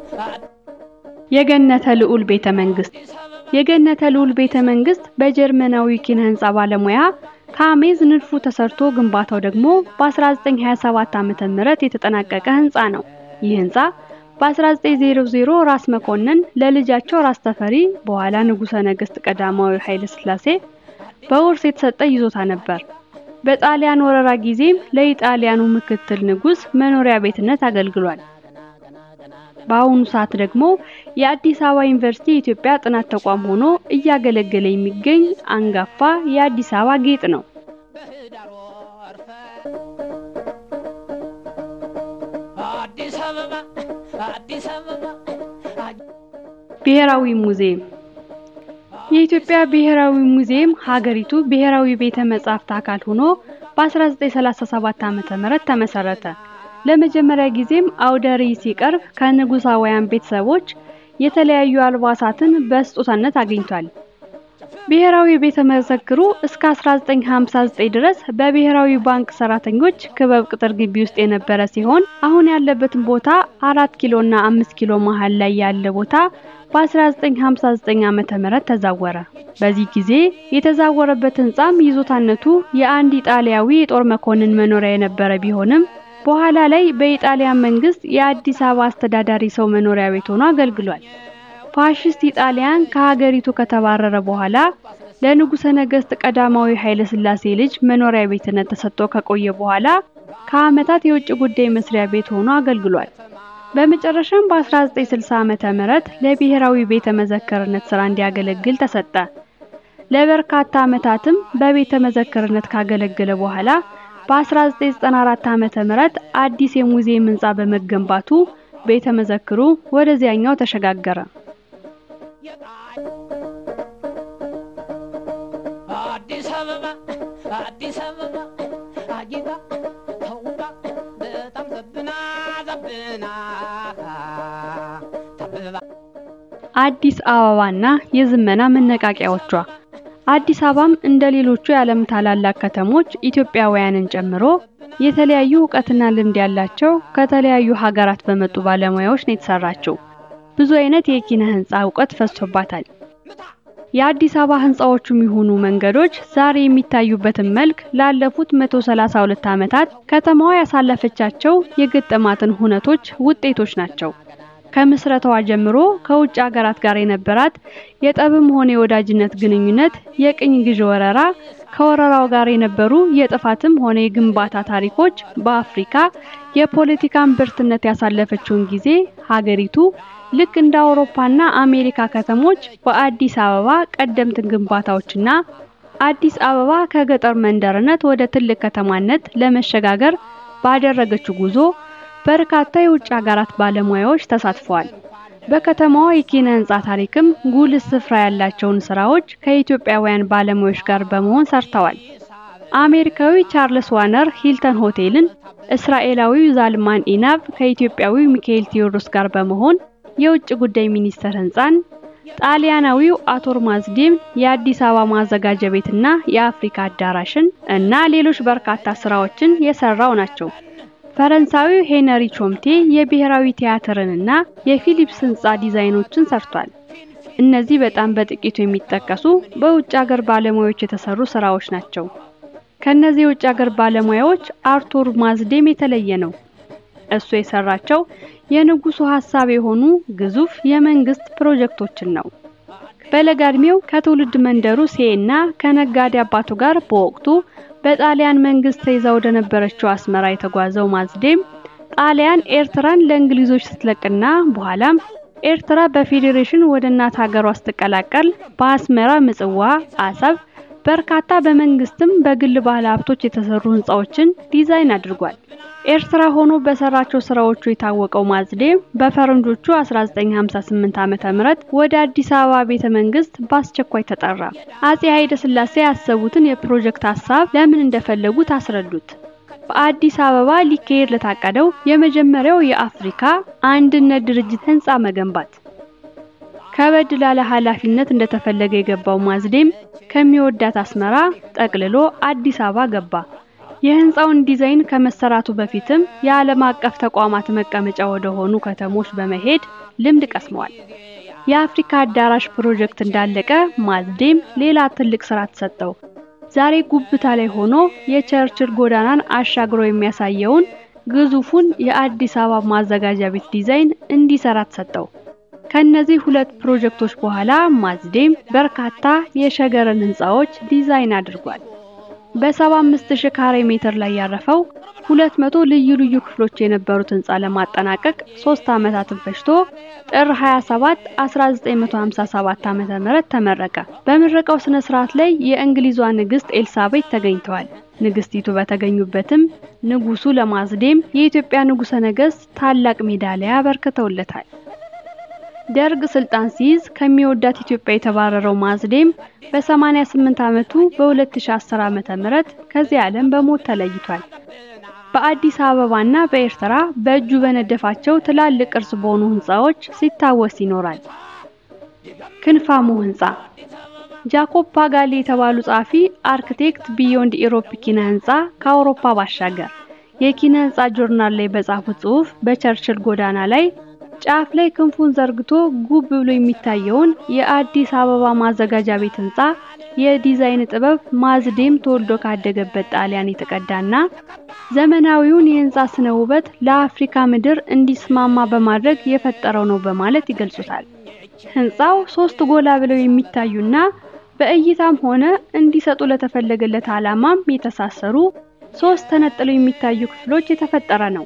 የገነተ ልዑል ቤተ መንግስት የገነተ ልዑል ቤተ መንግስት በጀርመናዊ ኪነ ህንፃ ባለሙያ ከአሜዝ ንድፉ ተሰርቶ ግንባታው ደግሞ በ1927 ዓመተ ምህረት የተጠናቀቀ ህንፃ ነው። ይህ ህንፃ በ1900 ራስ መኮንን ለልጃቸው ራስ ተፈሪ በኋላ ንጉሠ ነገሥት ቀዳማዊ ኃይለ ሥላሴ በውርስ የተሰጠ ይዞታ ነበር። በጣሊያን ወረራ ጊዜም ለኢጣሊያኑ ምክትል ንጉሥ መኖሪያ ቤትነት አገልግሏል። በአሁኑ ሰዓት ደግሞ የአዲስ አበባ ዩኒቨርሲቲ የኢትዮጵያ ጥናት ተቋም ሆኖ እያገለገለ የሚገኝ አንጋፋ የአዲስ አበባ ጌጥ ነው። በህዳር ወር አዲስ አበባ አዲስ አበባ ብሔራዊ ሙዚየም የኢትዮጵያ ብሔራዊ ሙዚየም ሀገሪቱ ብሔራዊ ቤተ መጻሕፍት አካል ሆኖ በ1937 ዓ.ም ተመሰረተ። ለመጀመሪያ ጊዜም አውደ ርዕይ ሲቀርብ ከንጉሳውያን ቤተሰቦች የተለያዩ አልባሳትን በስጦታነት አግኝቷል። ብሔራዊ ቤተ መዘክሩ እስከ 1959 ድረስ በብሔራዊ ባንክ ሰራተኞች ክበብ ቅጥር ግቢ ውስጥ የነበረ ሲሆን አሁን ያለበትን ቦታ አራት ኪሎ እና አምስት ኪሎ መሃል ላይ ያለ ቦታ በ1959 ዓመተ ምህረት ተዛወረ። በዚህ ጊዜ የተዛወረበት ህንጻም ይዞታነቱ የአንድ ኢጣሊያዊ የጦር መኮንን መኖሪያ የነበረ ቢሆንም በኋላ ላይ በኢጣሊያን መንግስት የአዲስ አበባ አስተዳዳሪ ሰው መኖሪያ ቤት ሆኖ አገልግሏል። ፋሽስት ኢጣሊያን ከሀገሪቱ ከተባረረ በኋላ ለንጉሠ ነገሥት ቀዳማዊ ኃይለ ሥላሴ ልጅ መኖሪያ ቤትነት ተሰጥቶ ከቆየ በኋላ ከዓመታት የውጭ ጉዳይ መስሪያ ቤት ሆኖ አገልግሏል። በመጨረሻም በ1960 ዓመተ ምህረት ለብሔራዊ ቤተ መዘክርነት ስራ እንዲያገለግል ተሰጠ። ለበርካታ ዓመታትም በቤተ መዘክርነት ካገለገለ በኋላ በ1994 ዓመተ ምህረት አዲስ የሙዚየም ህንጻ በመገንባቱ ቤተ መዘክሩ ወደዚያኛው ተሸጋገረ። አዲስ አበባ አዲስ አበባ አጊጣ ተውባ በጣም ዘብና ዘብና ተብባ አዲስ አበባና የዝመና መነቃቂያዎቿ አዲስ አበባም እንደ ሌሎቹ የዓለም ታላላቅ ከተሞች ኢትዮጵያውያንን ጨምሮ የተለያዩ እውቀትና ልምድ ያላቸው ከተለያዩ ሀገራት በመጡ ባለሙያዎች ነው የተሰራችው። ብዙ አይነት የኪነ ህንጻ እውቀት ፈሶባታል። የአዲስ አበባ ህንጻዎቹም ይሁኑ መንገዶች ዛሬ የሚታዩበትን መልክ ላለፉት 132 ዓመታት ከተማዋ ያሳለፈቻቸው የገጠማትን ሁነቶች ውጤቶች ናቸው። ከምስረታዋ ጀምሮ ከውጭ ሀገራት ጋር የነበራት የጠብም ሆነ የወዳጅነት ግንኙነት፣ የቅኝ ግዢ ወረራ፣ ከወረራው ጋር የነበሩ የጥፋትም ሆነ የግንባታ ታሪኮች በአፍሪካ የፖለቲካን ብርትነት ያሳለፈችውን ጊዜ ሀገሪቱ ልክ እንደ አውሮፓና አሜሪካ ከተሞች በአዲስ አበባ ቀደምት ግንባታዎችና አዲስ አበባ ከገጠር መንደርነት ወደ ትልቅ ከተማነት ለመሸጋገር ባደረገችው ጉዞ በርካታ የውጭ ሀገራት ባለሙያዎች ተሳትፈዋል። በከተማዋ የኪነ ህንጻ ታሪክም ጉልህ ስፍራ ያላቸውን ስራዎች ከኢትዮጵያውያን ባለሙያዎች ጋር በመሆን ሰርተዋል። አሜሪካዊ ቻርልስ ዋነር ሂልተን ሆቴልን፣ እስራኤላዊው ዛልማን ኢናቭ ከኢትዮጵያዊው ሚካኤል ቴዎድሮስ ጋር በመሆን የውጭ ጉዳይ ሚኒስቴር ህንጻን፣ ጣሊያናዊው አቶር ማዝዴም የአዲስ አበባ ማዘጋጃ ቤትና የአፍሪካ አዳራሽን እና ሌሎች በርካታ ስራዎችን የሰራው ናቸው። ፈረንሳዊው ሄነሪ ቾምቴ የብሔራዊ ቲያትርንና የፊሊፕስ ህንጻ ዲዛይኖችን ሰርቷል። እነዚህ በጣም በጥቂቱ የሚጠቀሱ በውጭ ሀገር ባለሙያዎች የተሰሩ ስራዎች ናቸው። ከነዚህ የውጭ ሀገር ባለሙያዎች አርቱር ማዝዴም የተለየ ነው። እሱ የሰራቸው የንጉሱ ሀሳብ የሆኑ ግዙፍ የመንግስት ፕሮጀክቶችን ነው። በለጋ እድሜው ከትውልድ መንደሩ ሴና ከነጋዴ አባቱ ጋር በወቅቱ በጣሊያን መንግስት ተይዛ ወደ ነበረችው አስመራ የተጓዘው ማዝዴም ጣሊያን ኤርትራን ለእንግሊዞች ስትለቅና በኋላም ኤርትራ በፌዴሬሽን ወደ እናት ሀገሯ ስትቀላቀል በአስመራ ምጽዋ፣ አሰብ በርካታ በመንግስትም በግል ባለ ሀብቶች የተሰሩ ህንጻዎችን ዲዛይን አድርጓል። ኤርትራ ሆኖ በሰራቸው ስራዎቹ የታወቀው ማዝዴም በፈረንጆቹ 1958 ዓመተ ምህረት ወደ አዲስ አበባ ቤተ መንግስት በአስቸኳይ ተጠራ። አጼ ኃይለ ሥላሴ ያሰቡትን የፕሮጀክት ሀሳብ ለምን እንደፈለጉት አስረዱት። በአዲስ አበባ ሊካሄድ ለታቀደው የመጀመሪያው የአፍሪካ አንድነት ድርጅት ህንጻ መገንባት ከበድ ላለ ኃላፊነት እንደተፈለገ የገባው ማዝዴም ከሚወዳት አስመራ ጠቅልሎ አዲስ አበባ ገባ። የህንጻውን ዲዛይን ከመሰራቱ በፊትም የዓለም አቀፍ ተቋማት መቀመጫ ወደ ሆኑ ከተሞች በመሄድ ልምድ ቀስመዋል። የአፍሪካ አዳራሽ ፕሮጀክት እንዳለቀ ማዝዴም ሌላ ትልቅ ስራ ተሰጠው። ዛሬ ጉብታ ላይ ሆኖ የቸርችል ጎዳናን አሻግሮ የሚያሳየውን ግዙፉን የአዲስ አበባ ማዘጋጃ ቤት ዲዛይን እንዲሰራ ተሰጠው። ከነዚህ ሁለት ፕሮጀክቶች በኋላ ማዝዴም በርካታ የሸገርን ህንጻዎች ዲዛይን አድርጓል። በ75 ሺህ ካሬ ሜትር ላይ ያረፈው 200 ልዩ ልዩ ክፍሎች የነበሩት ህንጻ ለማጠናቀቅ 3 ዓመታትን ፈጅቶ ጥር 27 1957 ዓመተ ምህረት ተመረቀ። በምረቃው ስነ ስርዓት ላይ የእንግሊዟ ንግስት ኤልሳቤት ተገኝተዋል። ንግስቲቱ በተገኙበትም ንጉሱ ለማዝዴም የኢትዮጵያ ንጉሠ ነገሥት ታላቅ ሜዳሊያ አበርክተውለታል። ደርግ ስልጣን ሲይዝ ከሚወዳት ኢትዮጵያ የተባረረው ማዝዴም በ88 ዓመቱ በ2010 ዓመተ ምህረት ከዚህ ዓለም በሞት ተለይቷል። በአዲስ አበባና በኤርትራ በእጁ በነደፋቸው ትላልቅ ቅርስ በሆኑ ህንጻዎች ሲታወስ ይኖራል። ክንፋሙ ህንጻ ጃኮብ ፓጋሊ የተባሉ ጸሐፊ አርክቴክት ቢዮንድ ኢሮፕ ኪነ ህንጻ ከአውሮፓ ባሻገር የኪነ ህንጻ ጆርናል ላይ በጻፉት ጽሑፍ በቸርችል ጎዳና ላይ ጫፍ ላይ ክንፉን ዘርግቶ ጉብ ብሎ የሚታየውን የአዲስ አበባ ማዘጋጃ ቤት ህንጻ የዲዛይን ጥበብ ማዝዴም ተወልዶ ካደገበት ጣሊያን የተቀዳና ዘመናዊውን የህንጻ ስነ ውበት ለአፍሪካ ምድር እንዲስማማ በማድረግ የፈጠረው ነው በማለት ይገልጹታል። ህንጻው ሶስት ጎላ ብለው የሚታዩና በእይታም ሆነ እንዲሰጡ ለተፈለገለት ዓላማም የተሳሰሩ ሶስት ተነጥለው የሚታዩ ክፍሎች የተፈጠረ ነው።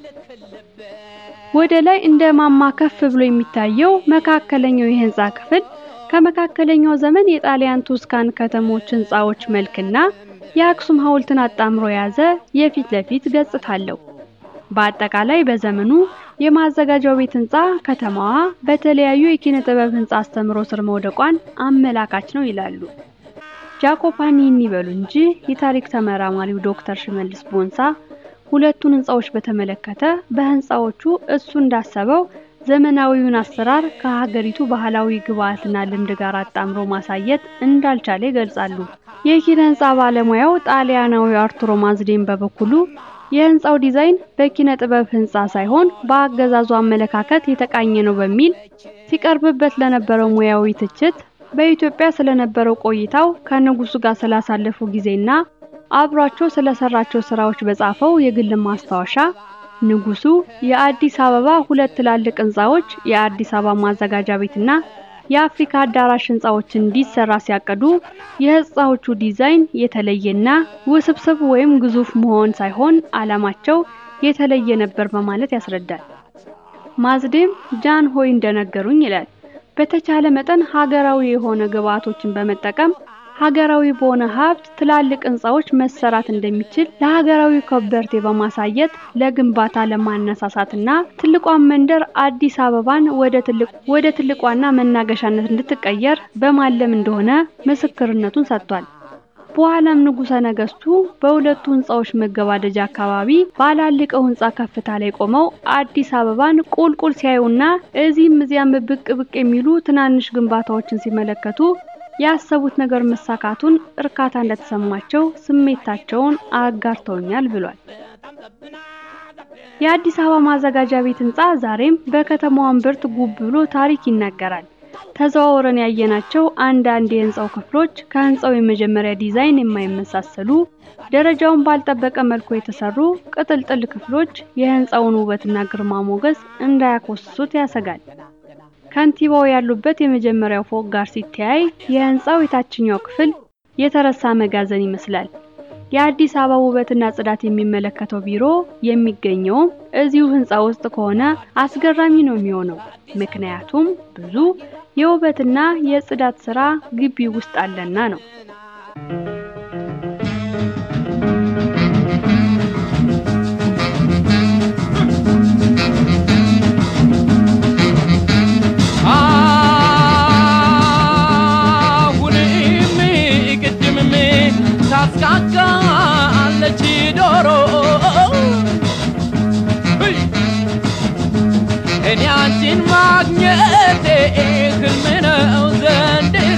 ወደ ላይ እንደ ማማ ከፍ ብሎ የሚታየው መካከለኛው የህንጻ ክፍል ከመካከለኛው ዘመን የጣሊያን ቱስካን ከተሞች ህንጻዎች መልክና የአክሱም ሐውልትን አጣምሮ የያዘ የፊት ለፊት ገጽታ አለው። በአጠቃላይ በዘመኑ የማዘጋጃው ቤት ህንጻ ከተማዋ በተለያዩ የኪነ ጥበብ ህንጻ አስተምሮ ስር መውደቋን አመላካች ነው ይላሉ። ጃኮፓኒ ይበሉ እንጂ የታሪክ ተመራማሪው ዶክተር ሽመልስ ቦንሳ ሁለቱን ህንጻዎች በተመለከተ በህንጻዎቹ እሱ እንዳሰበው ዘመናዊውን አሰራር ከሀገሪቱ ባህላዊ ግብዓትና ልምድ ጋር አጣምሮ ማሳየት እንዳልቻለ ይገልጻሉ። የኪነ ህንጻ ባለሙያው ጣሊያናዊ አርቱሮ ማዝዴን በበኩሉ የህንጻው ዲዛይን በኪነ ጥበብ ህንጻ ሳይሆን በአገዛዙ አመለካከት የተቃኘ ነው በሚል ሲቀርብበት ለነበረው ሙያዊ ትችት በኢትዮጵያ ስለነበረው ቆይታው ከንጉሱ ጋር ስላሳለፉ ጊዜና አብሯቸው ስለሰራቸው ስራዎች በጻፈው የግል ማስታወሻ ንጉሱ የአዲስ አበባ ሁለት ትላልቅ ህንፃዎች የአዲስ አበባ ማዘጋጃ ቤትና የአፍሪካ አዳራሽ ህንፃዎችን እንዲሰራ ሲያቀዱ የህንፃዎቹ ዲዛይን የተለየና ውስብስብ ወይም ግዙፍ መሆን ሳይሆን ዓላማቸው የተለየ ነበር በማለት ያስረዳል። ማዝዴም ጃን ሆይ እንደነገሩኝ ይላል በተቻለ መጠን ሀገራዊ የሆነ ግብአቶችን በመጠቀም ሀገራዊ በሆነ ሀብት ትላልቅ ህንፃዎች መሰራት እንደሚችል ለሀገራዊ ከበርቴ በማሳየት ለግንባታ ለማነሳሳትና ትልቋን መንደር አዲስ አበባን ወደ ትልቅ ወደ ትልቋና መናገሻነት እንድትቀየር በማለም እንደሆነ ምስክርነቱን ሰጥቷል። በኋላም ንጉሠ ነገስቱ በሁለቱ ህንፃዎች መገባደጃ አካባቢ ባላልቀው ህንፃ ከፍታ ላይ ቆመው አዲስ አበባን ቁልቁል ሲያዩና እዚህም እዚያም ብቅ ብቅ የሚሉ ትናንሽ ግንባታዎችን ሲመለከቱ ያሰቡት ነገር መሳካቱን እርካታ እንደተሰማቸው ስሜታቸውን አጋርተውኛል ብሏል። የአዲስ አበባ ማዘጋጃ ቤት ህንፃ ዛሬም በከተማዋ እምብርት ጉብ ብሎ ታሪክ ይናገራል። ተዘዋውረን ያየናቸው አንዳንድ የህንፃው ክፍሎች ከህንፃው የመጀመሪያ ዲዛይን የማይመሳሰሉ ደረጃውን ባልጠበቀ መልኩ የተሰሩ ቅጥልጥል ክፍሎች የህንፃውን ውበትና ግርማ ሞገስ እንዳያኮስሱት ያሰጋል። ከንቲባው ያሉበት የመጀመሪያው ፎቅ ጋር ሲተያይ የህንፃው የታችኛው ክፍል የተረሳ መጋዘን ይመስላል። የአዲስ አበባ ውበትና ጽዳት የሚመለከተው ቢሮ የሚገኘውም እዚሁ ህንፃ ውስጥ ከሆነ አስገራሚ ነው የሚሆነው። ምክንያቱም ብዙ የውበትና የጽዳት ስራ ግቢ ውስጥ አለና ነው። አሁንም ቅድምም ታስቃቃለች ዶሮ እኔ አንቺን ማግኘቴ ህልም ነው ዘንድሮ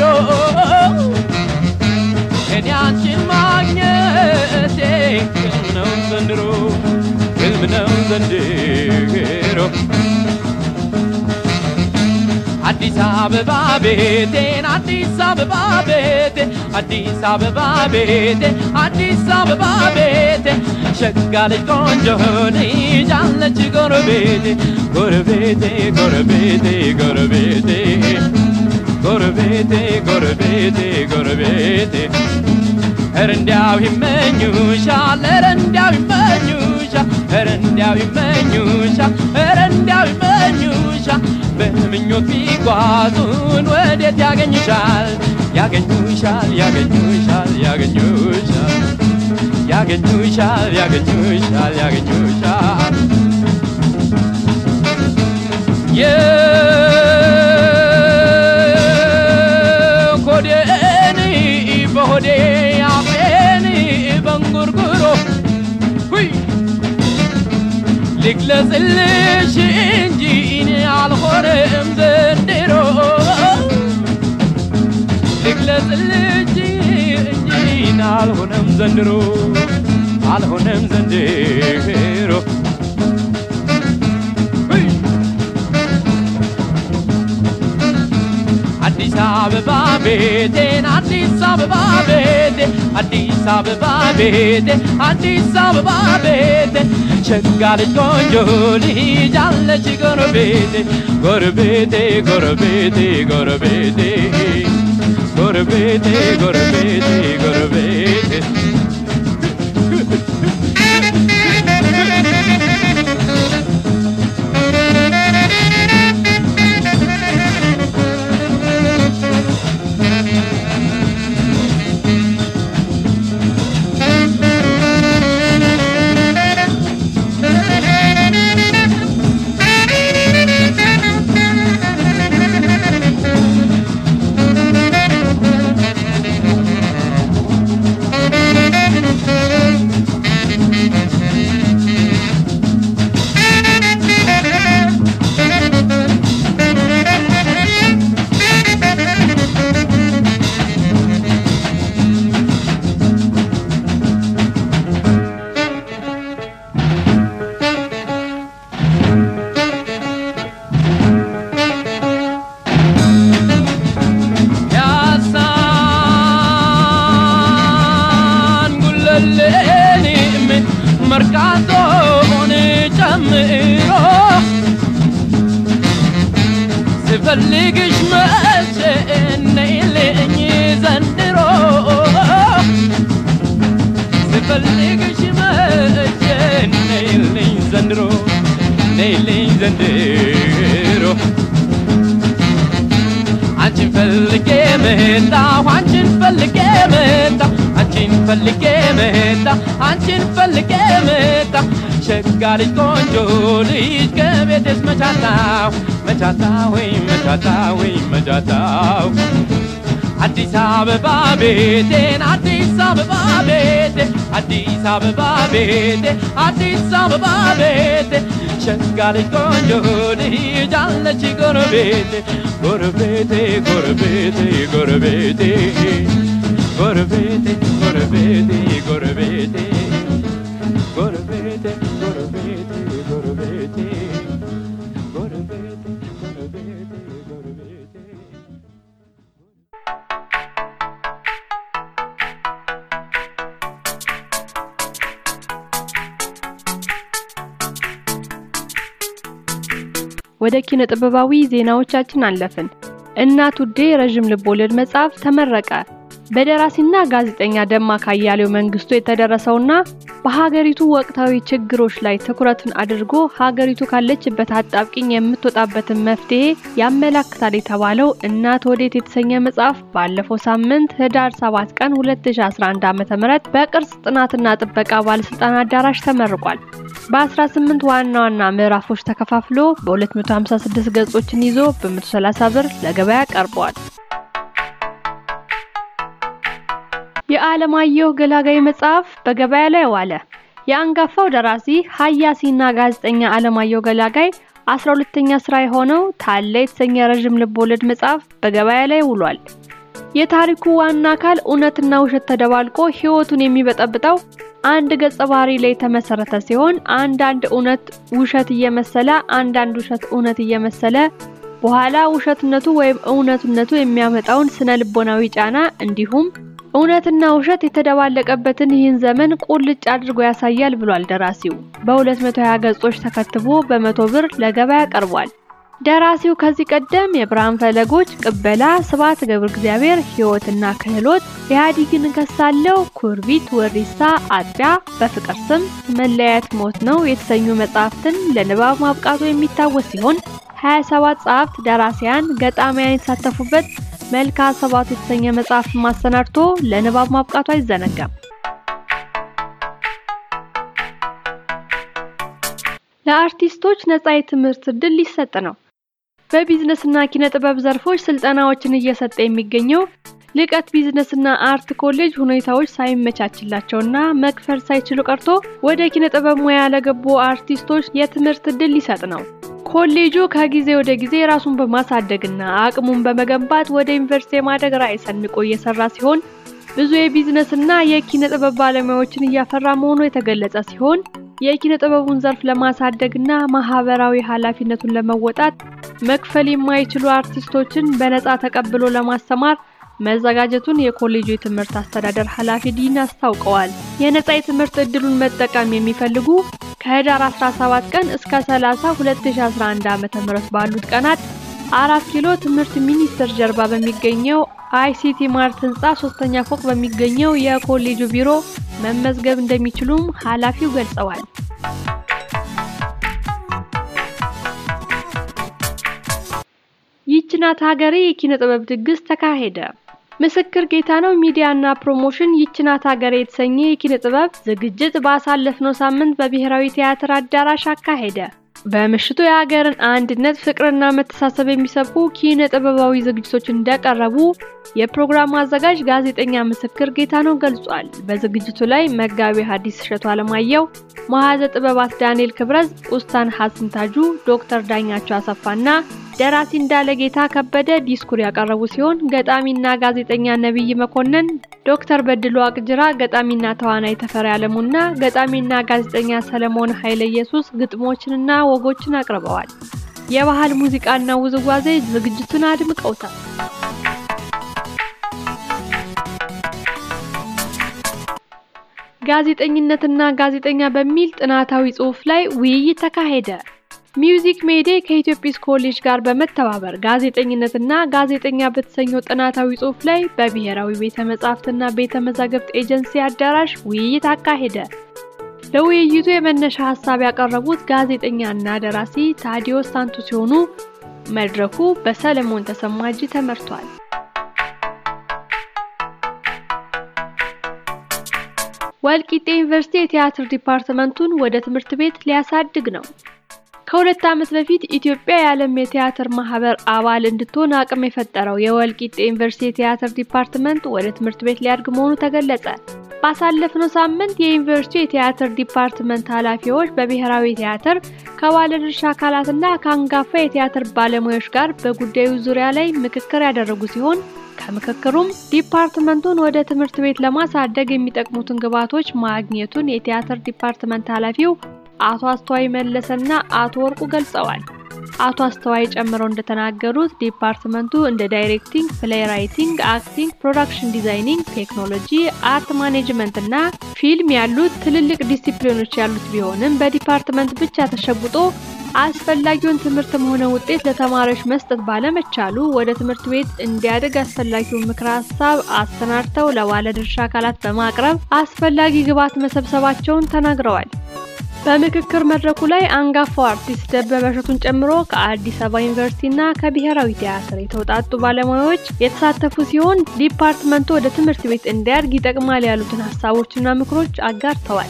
እኔ አንቺን ማግኘቴ ህልም ነው ዘንድሮ ህልም ነው ዘንድሮ አዲስ አበባ ቤቴን አዲስ አበባ ቤቴ አዲስ አበባ ቤቴ አዲስ አበባ ቤቴ ሸጋ ልጅ ቆንጆ ልጅ አለች ጎረቤቴ ጎረቤቴ ጎረቤቴ ጎረቤቴ ጎረቤቴ ጎረቤቴ ጎረቤቴ ኧረ እንዲያው ይመኙሻል ኧረ እንዲያው ይመኙሻል ኧረ እንዲያው ይመኙሻል ኧረ እንዲያው ይመኙሻል በምኞት ቢጓዙን ወዴት ያገኙሻል ያገኙሻል ያገኙሻል ያገኙሻል ያገኙሻል ያገኙሻል ያገኙሻል የኮዴን በሆዴ አፌን በንጉርጉሮ ሁይ ልግለጽልሽ እንጂ እኔ አልሆነም ዘንድሮ ልግለጽልሽ እንጂ እኔ አልሆነም ዘንድሮ አልሆነም ዘንድሮ ሁይ! አዲስ አበባ ቤቴን አዲስ አበባ ቤቴ አዲስ አበባ ቤቴ አዲስ አበባ ቤቴ ሸጋ ልጅ ቆንጆ ልጅ አለች ጎረቤቴ ጎረቤቴ ጎረቤቴ ጎረቤቴ ጎረቤቴ ጎረቤቴ ጎረቤቴ ያሳን ጉለሌንም መርካቶን ጨምሮ ስፈልግሽ መቼ ነይልኝ ዘንድሮ ስፈልግሽ መቼ ነይልኝ ዘንድሮ ነይልኝ ዘንድሮ አንቺን ፈልጌ መጣሁ አንቺን ፈልጌ መጣሁ አንቺን ፈልጌ መጣሁ አንቺን ፈልጌ መጣሁ ሸጋ ልጅ ቆንጆ ልጅ ከቤቴስ መቻታሁ መቻታሁ መቻታሁ መቻታሁ አዲስ አበባ ቤቴን አዲስ አበባ ቤቴ አዲስ አበባ ቤቴ አዲስ አበባ ቤቴ ሸጋ ልጅ ቆንጆ ልጅ አለች ጎረቤቴ ጎረቤቴ ጎረቤቴ ጎረቤቴ ጎረቤቴ ጎረቤቴ ጎረቤቴ ጎረቤቴ ጎረቤቴ ጎረቤቴ ጎረቤቴ ጎረቤቴ ጎረቤቴ ወደ ኪነ ጥበባዊ ዜናዎቻችን አለፍን። እናት ውዴ ረዥም ልቦለድ መጽሐፍ ተመረቀ። በደራሲና ጋዜጠኛ ደማቅ አያሌው መንግስቱ የተደረሰውና በሀገሪቱ ወቅታዊ ችግሮች ላይ ትኩረትን አድርጎ ሀገሪቱ ካለችበት አጣብቂኝ የምትወጣበትን መፍትሄ ያመላክታል የተባለው እናት ወዴት የተሰኘ መጽሐፍ ባለፈው ሳምንት ህዳር 7 ቀን 2011 ዓ.ም በቅርስ ጥናትና ጥበቃ ባለስልጣን አዳራሽ ተመርቋል። በ18 ዋና ዋና ምዕራፎች ተከፋፍሎ በ256 ገጾችን ይዞ በ130 ብር ለገበያ ቀርቧል። የዓለማየሁ ገላጋይ መጽሐፍ በገበያ ላይ ዋለ። የአንጋፋው ደራሲ ሀያሲና ጋዜጠኛ ዓለማየሁ ገላጋይ 12ኛ ስራ የሆነው ታለ የተሰኘ ረዥም ልቦለድ መጽሐፍ በገበያ ላይ ውሏል። የታሪኩ ዋና አካል እውነትና ውሸት ተደባልቆ ህይወቱን የሚበጠብጠው አንድ ገጸ ባህሪ ላይ የተመሰረተ ሲሆን አንዳንድ እውነት ውሸት እየመሰለ አንዳንድ ውሸት እውነት እየመሰለ በኋላ ውሸትነቱ ወይም እውነትነቱ የሚያመጣውን ስነ ልቦናዊ ጫና እንዲሁም እውነትና ውሸት የተደባለቀበትን ይህን ዘመን ቁልጭ አድርጎ ያሳያል ብሏል ደራሲው። በ220 ገጾች ተከትቦ በመቶ ብር ለገበያ ቀርቧል። ደራሲው ከዚህ ቀደም የብርሃን ፈለጎች፣ ቅበላ፣ ስብሐት ገብረ እግዚአብሔር፣ ህይወትና ክህሎት፣ ኢህአዴግን እንከሳለው፣ ኩርቢት፣ ወሪሳ፣ አጥቢያ፣ በፍቅር ስም፣ መለያየት ሞት ነው የተሰኙ መጽሐፍትን ለንባብ ማብቃቱ የሚታወስ ሲሆን 27 ጸሐፍት፣ ደራሲያን፣ ገጣሚያን የተሳተፉበት መልካ ሰባት የተሰኘ መጽሐፍ ማሰናድቶ ለንባብ ማብቃቱ አይዘነጋም። ለአርቲስቶች ነጻ የትምህርት እድል ሊሰጥ ነው። በቢዝነስና ኪነ ጥበብ ዘርፎች ስልጠናዎችን እየሰጠ የሚገኘው ልቀት ቢዝነስና አርት ኮሌጅ ሁኔታዎች ሳይመቻችላቸውና መክፈል ሳይችሉ ቀርቶ ወደ ኪነ ጥበብ ሙያ ለገቡ አርቲስቶች የትምህርት እድል ሊሰጥ ነው። ኮሌጁ ከጊዜ ወደ ጊዜ ራሱን በማሳደግና አቅሙን በመገንባት ወደ ዩኒቨርሲቲ የማደግ ራዕይ ሰንቆ እየሰራ ሲሆን ብዙ የቢዝነስና የኪነ ጥበብ ባለሙያዎችን እያፈራ መሆኑ የተገለጸ ሲሆን የኪነ ጥበቡን ዘርፍ ለማሳደግና ማህበራዊ ኃላፊነቱን ለመወጣት መክፈል የማይችሉ አርቲስቶችን በነፃ ተቀብሎ ለማስተማር መዘጋጀቱን የኮሌጁ የትምህርት አስተዳደር ኃላፊ ዲን አስታውቀዋል። የነፃ የትምህርት እድሉን መጠቀም የሚፈልጉ ከህዳር 17 ቀን እስከ 30 2011 ዓ.ም ባሉት ቀናት አራት ኪሎ ትምህርት ሚኒስቴር ጀርባ በሚገኘው አይሲቲ ማርት ህንፃ ሶስተኛ ፎቅ በሚገኘው የኮሌጁ ቢሮ መመዝገብ እንደሚችሉም ኃላፊው ገልጸዋል። ይህች ናት ሀገሬ የኪነ ጥበብ ድግስ ተካሄደ። ምስክር ጌታ ነው ሚዲያና ፕሮሞሽን ይህች ናት ሀገሬ የተሰኘ የኪነ ጥበብ ዝግጅት ባሳለፍነው ሳምንት በብሔራዊ ቲያትር አዳራሽ አካሄደ። በምሽቱ የሀገርን አንድነት ፍቅርና መተሳሰብ የሚሰብኩ ኪነ ጥበባዊ ዝግጅቶች እንደቀረቡ የፕሮግራሙ አዘጋጅ ጋዜጠኛ ምስክር ጌታ ነው ገልጿል። በዝግጅቱ ላይ መጋቢ ሐዲስ እሸቱ አለማየሁ፣ መሐዘ ጥበባት ዳንኤል ክብረዝ፣ ኡስታን ሐሰን ታጁ፣ ዶክተር ዳኛቸው አሰፋና ደራሲ እንዳለ ጌታ ከበደ ዲስኩር ያቀረቡ ሲሆን ገጣሚና ጋዜጠኛ ነብይ መኮንን፣ ዶክተር በድሉ አቅጅራ፣ ገጣሚና ተዋናይ ተፈሪ አለሙና ገጣሚና ጋዜጠኛ ሰለሞን ኃይለ ኢየሱስ ግጥሞችንና ወጎችን አቅርበዋል። የባህል ሙዚቃና ውዝዋዜ ዝግጅቱን አድምቀውታል። ጋዜጠኝነትና ጋዜጠኛ በሚል ጥናታዊ ጽሑፍ ላይ ውይይት ተካሄደ። ሚውዚክ ሜዴ ከኢትዮጲስ ኮሌጅ ጋር በመተባበር ጋዜጠኝነትና ጋዜጠኛ በተሰኘው ጥናታዊ ጽሑፍ ላይ በብሔራዊ ቤተ መጻሕፍትና ቤተ መዛግብት ኤጀንሲ አዳራሽ ውይይት አካሄደ። ለውይይቱ የመነሻ ሀሳብ ያቀረቡት ጋዜጠኛና ደራሲ ታዲዮስ ሳንቱ ሲሆኑ መድረኩ በሰለሞን ተሰማ እጅ ተመርቷል። ወልቂጤ ዩኒቨርሲቲ የቲያትር ዲፓርትመንቱን ወደ ትምህርት ቤት ሊያሳድግ ነው። ከሁለት ዓመት በፊት ኢትዮጵያ የዓለም የቲያትር ማህበር አባል እንድትሆን አቅም የፈጠረው የወልቂጤ ዩኒቨርሲቲ የቲያትር ዲፓርትመንት ወደ ትምህርት ቤት ሊያድግ መሆኑ ተገለጸ። ባሳለፍነው ሳምንት የዩኒቨርሲቲው የቲያትር ዲፓርትመንት ኃላፊዎች በብሔራዊ ቲያትር ከባለድርሻ አካላትና ከአንጋፋ የቲያትር ባለሙያዎች ጋር በጉዳዩ ዙሪያ ላይ ምክክር ያደረጉ ሲሆን ከምክክሩም ዲፓርትመንቱን ወደ ትምህርት ቤት ለማሳደግ የሚጠቅሙትን ግብዓቶች ማግኘቱን የቲያትር ዲፓርትመንት ኃላፊው አቶ አስተዋይ መለሰና አቶ ወርቁ ገልጸዋል። አቶ አስተዋይ ጨምረው እንደተናገሩት ዲፓርትመንቱ እንደ ዳይሬክቲንግ፣ ፕሌይ ራይቲንግ፣ አክቲንግ፣ ፕሮዳክሽን ዲዛይኒንግ፣ ቴክኖሎጂ፣ አርት ማኔጅመንት እና ፊልም ያሉት ትልልቅ ዲሲፕሊኖች ያሉት ቢሆንም በዲፓርትመንት ብቻ ተሸጉጦ አስፈላጊውን ትምህርትም ሆነ ውጤት ለተማሪዎች መስጠት ባለመቻሉ ወደ ትምህርት ቤት እንዲያድግ አስፈላጊውን ምክረ ሀሳብ አሰናድተው ለባለድርሻ አካላት በማቅረብ አስፈላጊ ግብዓት መሰብሰባቸውን ተናግረዋል። በምክክር መድረኩ ላይ አንጋፋው አርቲስት ደበበ እሸቱን ጨምሮ ከአዲስ አበባ ዩኒቨርሲቲና ከብሔራዊ ቲያትር የተውጣጡ ባለሙያዎች የተሳተፉ ሲሆን ዲፓርትመንቱ ወደ ትምህርት ቤት እንዲያድግ ይጠቅማል ያሉትን ሀሳቦችና ምክሮች አጋርተዋል።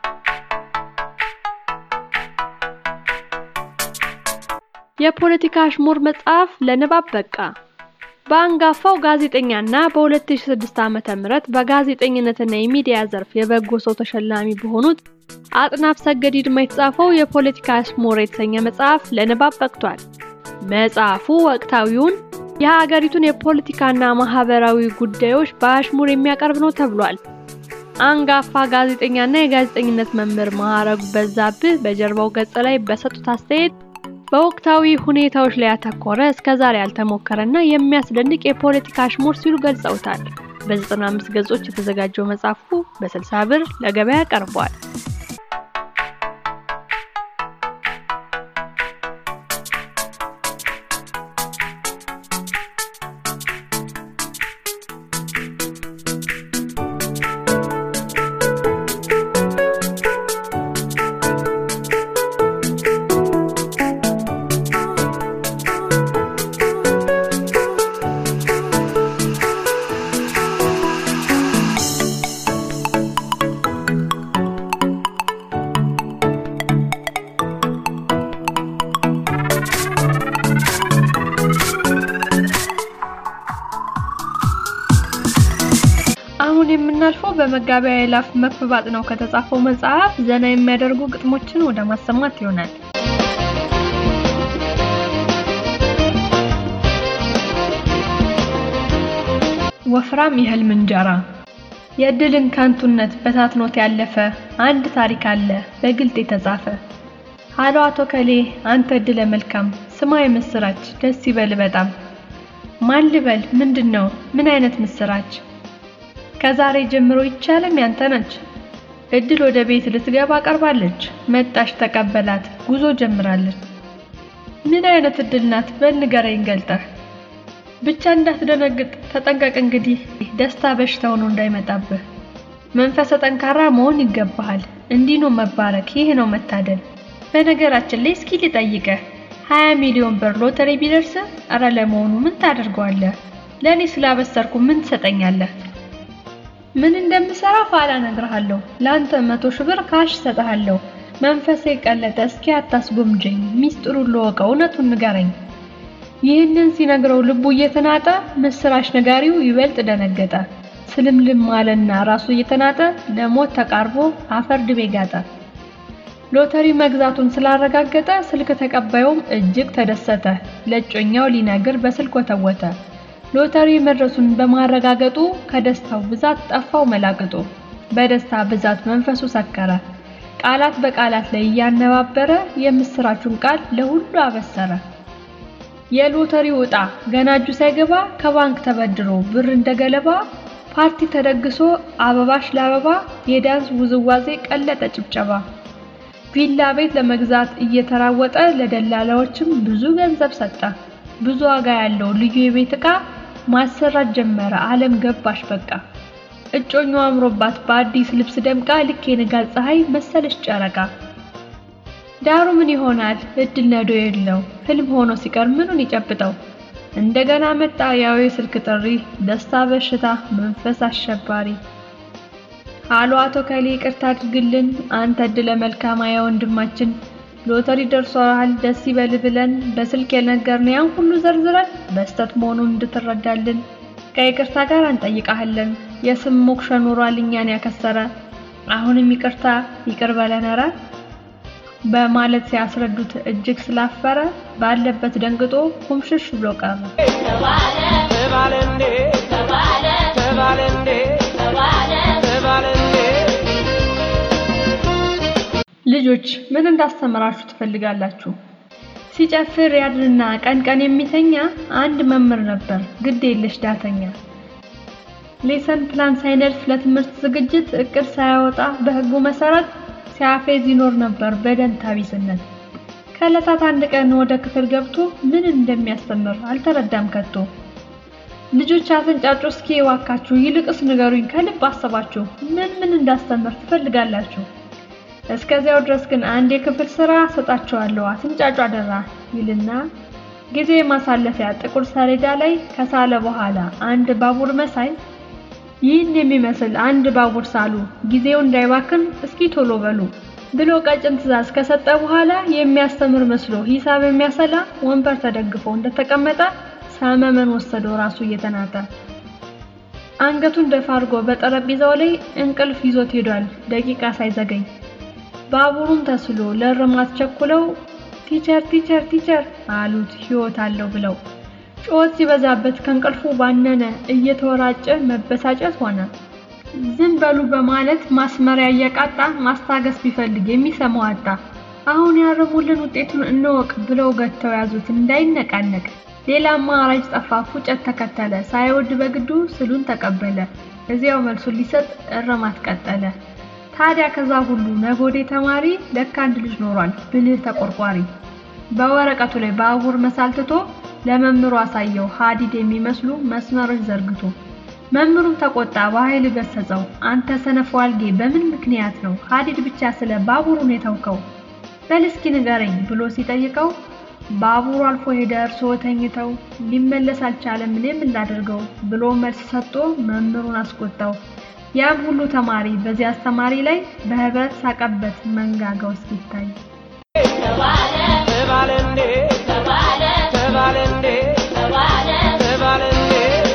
የፖለቲካ አሽሙር መጽሐፍ ለንባብ በቃ። በአንጋፋው ጋዜጠኛና በ2006 ዓ.ም በጋዜጠኝነትና የሚዲያ ዘርፍ የበጎ ሰው ተሸላሚ በሆኑት አጥናፍ ሰገድ ይድማ የተጻፈው የፖለቲካ አሽሙር የተሰኘ መጽሐፍ ለንባብ በቅቷል። መጽሐፉ ወቅታዊውን የሀገሪቱን የፖለቲካና ማህበራዊ ጉዳዮች በአሽሙር የሚያቀርብ ነው ተብሏል። አንጋፋ ጋዜጠኛና የጋዜጠኝነት መምህር ማዕረጉ በዛብህ በጀርባው ገጽ ላይ በሰጡት አስተያየት በወቅታዊ ሁኔታዎች ላይ ያተኮረ እስከዛሬ ያልተሞከረና የሚያስደንቅ የፖለቲካ አሽሙር ሲሉ ገልጸውታል። በ95 ገጾች የተዘጋጀው መጽሐፉ በ60 ብር ለገበያ ቀርቧል። አሁን የምናልፈው በመጋቢያ የላፍ መክብባጥ ነው ከተጻፈው መጽሐፍ ዘና የሚያደርጉ ግጥሞችን ወደ ማሰማት ይሆናል። ወፍራም የህልም እንጀራ የእድልን ከንቱነት በታትኖት ያለፈ አንድ ታሪክ አለ በግልጥ የተጻፈ። አሎ አቶ ከሌ አንተ እድለ መልካም ስማ የምስራች ደስ ይበል በጣም። ማን ልበል ምንድን ነው ምን አይነት ምስራች? ከዛሬ ጀምሮ ይቻለም ያንተ ነች። እድል ወደ ቤት ልትገባ ቀርባለች። መጣሽ ተቀበላት ጉዞ ጀምራለች። ምን አይነት እድል ናት በል ንገረኝ ገልጠህ። ብቻ እንዳትደነግጥ ተጠንቀቅ እንግዲህ ደስታ በሽታ ሆኖ እንዳይመጣብህ። መንፈሰ ጠንካራ መሆን ይገባሃል። እንዲህ ነው መባረክ፣ ይህ ነው መታደል። በነገራችን ላይ እስኪ ልጠይቅህ፣ ሀያ ሚሊዮን ብር ሎተሪ ቢደርስ እረ ለመሆኑ ምን ታደርገዋለህ? ለእኔ ስላበሰርኩ ምን ትሰጠኛለህ? ምን እንደምሰራ ኋላ እነግርሃለሁ። ለአንተ መቶ ሺህ ብር ካሽ እሰጥሃለሁ። መንፈሴ ቀለጠ፣ እስኪ አታስጎምጀኝ። ሚስጥሩን ልወቀው፣ እውነቱን ንገረኝ። ይህንን ሲነግረው ልቡ እየተናጠ ምስራች ነጋሪው ይበልጥ ደነገጠ። ስልምልም አለና ራሱ እየተናጠ ለሞት ተቃርቦ አፈር ድቤ ጋጠ። ሎተሪ መግዛቱን ስላረጋገጠ ስልክ ተቀባዩም እጅግ ተደሰተ። ለእጮኛው ሊነግር በስልክ ወተወተ። ሎተሪ መድረሱን በማረጋገጡ ከደስታው ብዛት ጠፋው መላቅጡ። በደስታ ብዛት መንፈሱ ሰከረ። ቃላት በቃላት ላይ እያነባበረ የምስራቹን ቃል ለሁሉ አበሰረ። የሎተሪው ዕጣ ገና እጁ ሳይገባ ከባንክ ተበድሮ ብር እንደገለባ ፓርቲ ተደግሶ አበባሽ ለአበባ የዳንስ ውዝዋዜ ቀለጠ ጭብጨባ። ቪላ ቤት ለመግዛት እየተራወጠ ለደላላዎችም ብዙ ገንዘብ ሰጠ። ብዙ ዋጋ ያለው ልዩ የቤት ዕቃ ማሰራት ጀመረ። ዓለም ገባሽ በቃ። እጮኛው አምሮባት በአዲስ ልብስ ደምቃ ልክ የንጋት ፀሐይ መሰለች ጨረቃ። ዳሩ ምን ይሆናል እድል ነዶ የለው ህልም ሆኖ ሲቀር ምኑን ይጨብጠው። እንደገና መጣ ያው የስልክ ጥሪ ደስታ በሽታ መንፈስ አሸባሪ። አሎ አቶ ከሌ ይቅርታ አድርግልን አንተ እድለ መልካማ ያ ወንድማችን ሎተሪ ደርሷል ደስ ይበል ብለን በስልክ የነገርን ያን ሁሉ ዘርዝረን በስተት መሆኑን እንድትረዳልን ከይቅርታ ጋር እንጠይቃለን። የስም ሞክሸ ኑሯል እኛን ያከሰረ አሁንም ይቅርታ ይቅር በለን ኧረ በማለት ሲያስረዱት እጅግ ስላፈረ ባለበት ደንግጦ ኩምሽሽ ብሎ ቀረ። ተባለ እንዴ ተባለ እንዴ ተባለ እንዴ ልጆች ምን እንዳስተምራችሁ ትፈልጋላችሁ? ሲጨፍር ያድርና ቀን ቀን የሚተኛ አንድ መምህር ነበር፣ ግድ የለሽ ዳተኛ። ሌሰን ፕላን ሳይነድፍ ለትምህርት ዝግጅት እቅድ ሳያወጣ በሕጉ መሰረት ሲያፌዝ ይኖር ነበር በደንታ ቢስነት። ከዕለታት አንድ ቀን ወደ ክፍል ገብቶ ምን እንደሚያስተምር አልተረዳም ከቶ። ልጆች አትንጫጩ እስኪ እባካችሁ፣ ይልቅስ ንገሩኝ ከልብ አሰባችሁ ምን ምን እንዳስተምር ትፈልጋላችሁ? እስከዚያው ድረስ ግን አንድ የክፍል ስራ ሰጣችኋለሁ አትንጫጩ አደራ ይልና ጊዜ ማሳለፊያ ጥቁር ሰሌዳ ላይ ከሳለ በኋላ አንድ ባቡር መሳይ ይህን የሚመስል አንድ ባቡር ሳሉ ጊዜው እንዳይባክን እስኪ ቶሎ በሉ ብሎ ቀጭን ትዕዛዝ ከሰጠ በኋላ የሚያስተምር መስሎ ሂሳብ የሚያሰላ ወንበር ተደግፎ እንደተቀመጠ ሰመመን ወሰደው ራሱ እየተናጠ አንገቱን ደፋ አድርጎ በጠረጴዛው ላይ እንቅልፍ ይዞት ሄዷል ደቂቃ ሳይዘገኝ ባቡሩም ተስሎ ለእርማት ቸኩለው ቲቸር ቲቸር ቲቸር አሉት ሕይወት አለው ብለው ጩኸት ሲበዛበት ከእንቅልፉ ባነነ እየተወራጨ መበሳጨት ሆነ። ዝም በሉ በማለት ማስመሪያ እየቃጣ ማስታገስ ቢፈልግ የሚሰማው አጣ። አሁን ያረሙልን ውጤቱን እንወቅ ብለው ገተው ያዙት እንዳይነቃነቅ። ሌላ አማራጭ ጠፋ፣ ፉጨት ተከተለ። ሳይወድ በግዱ ስሉን ተቀበለ። እዚያው መልሱን ሊሰጥ እርማት ቀጠለ። ታዲያ ከዛ ሁሉ ነጎዴ ተማሪ ለካ አንድ ልጅ ኖሯል ብልህ ተቆርቋሪ። በወረቀቱ ላይ ባቡር መሳል ትቶ ለመምህሩ አሳየው ሀዲድ የሚመስሉ መስመሮች ዘርግቶ። መምህሩም ተቆጣ በኃይል ገሰጸው። አንተ ሰነፍ ዋልጌ በምን ምክንያት ነው ሀዲድ ብቻ ስለ ባቡሩን የተውከው? በል እስኪ ንገረኝ ብሎ ሲጠይቀው ባቡሩ አልፎ ሄደ እርስዎ ተኝተው ሊመለስ አልቻለም እኔ ምን ላድርገው ብሎ መልስ ሰጥቶ መምህሩን አስቆጣው። ያም ሁሉ ተማሪ በዚህ አስተማሪ ላይ በህብረት ሳቀበት መንጋጋው እስኪታይ። ተባለ እንዴ ተባለ እንዴ ተባለ እንዴ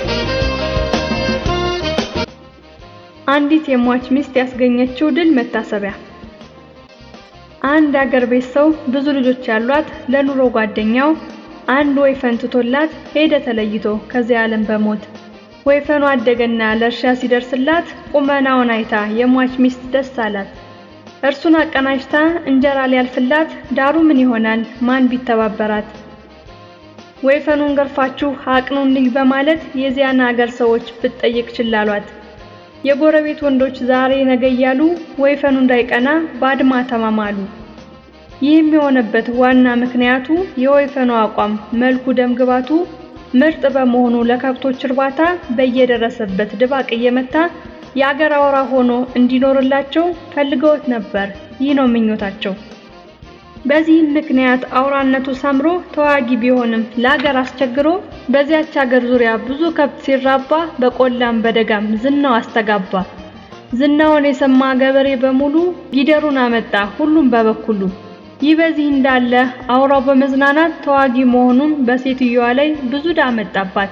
አንዲት የሟች ሚስት ያስገኘችው ድል መታሰቢያ። አንድ አገር ቤት ሰው ብዙ ልጆች ያሏት ለኑሮ ጓደኛው አንድ ወይፈን ትቶላት ሄደ ተለይቶ ከዚህ ዓለም በሞት ወይፈኑ አደገና ለእርሻ ሲደርስላት ቁመናውን አይታ የሟች ሚስት ደስ አላት። እርሱን አቀናጅታ እንጀራ ሊያልፍላት ዳሩ ምን ይሆናል ማን ቢተባበራት? ወይፈኑን ገርፋችሁ አቅኑልኝ በማለት የዚያን አገር ሰዎች ብትጠይቅ ችላሏት። የጎረቤት ወንዶች ዛሬ ነገ እያሉ ወይፈኑ እንዳይቀና ባድማ ተማማሉ። ይህም የሆነበት ዋና ምክንያቱ የወይፈኑ አቋም መልኩ፣ ደምግባቱ ምርጥ በመሆኑ ለከብቶች እርባታ በየደረሰበት ድባቅ እየመታ የአገር አውራ ሆኖ እንዲኖርላቸው ፈልገውት ነበር። ይህ ነው ምኞታቸው። በዚህም ምክንያት አውራነቱ ሰምሮ ተዋጊ ቢሆንም ለአገር አስቸግሮ በዚያች አገር ዙሪያ ብዙ ከብት ሲራባ በቆላም በደጋም ዝናው አስተጋባ። ዝናውን የሰማ ገበሬ በሙሉ ጊደሩን አመጣ ሁሉም በበኩሉ። ይህ በዚህ እንዳለ አውራው በመዝናናት ተዋጊ መሆኑን በሴትዮዋ ላይ ብዙ ዕዳ መጣባት።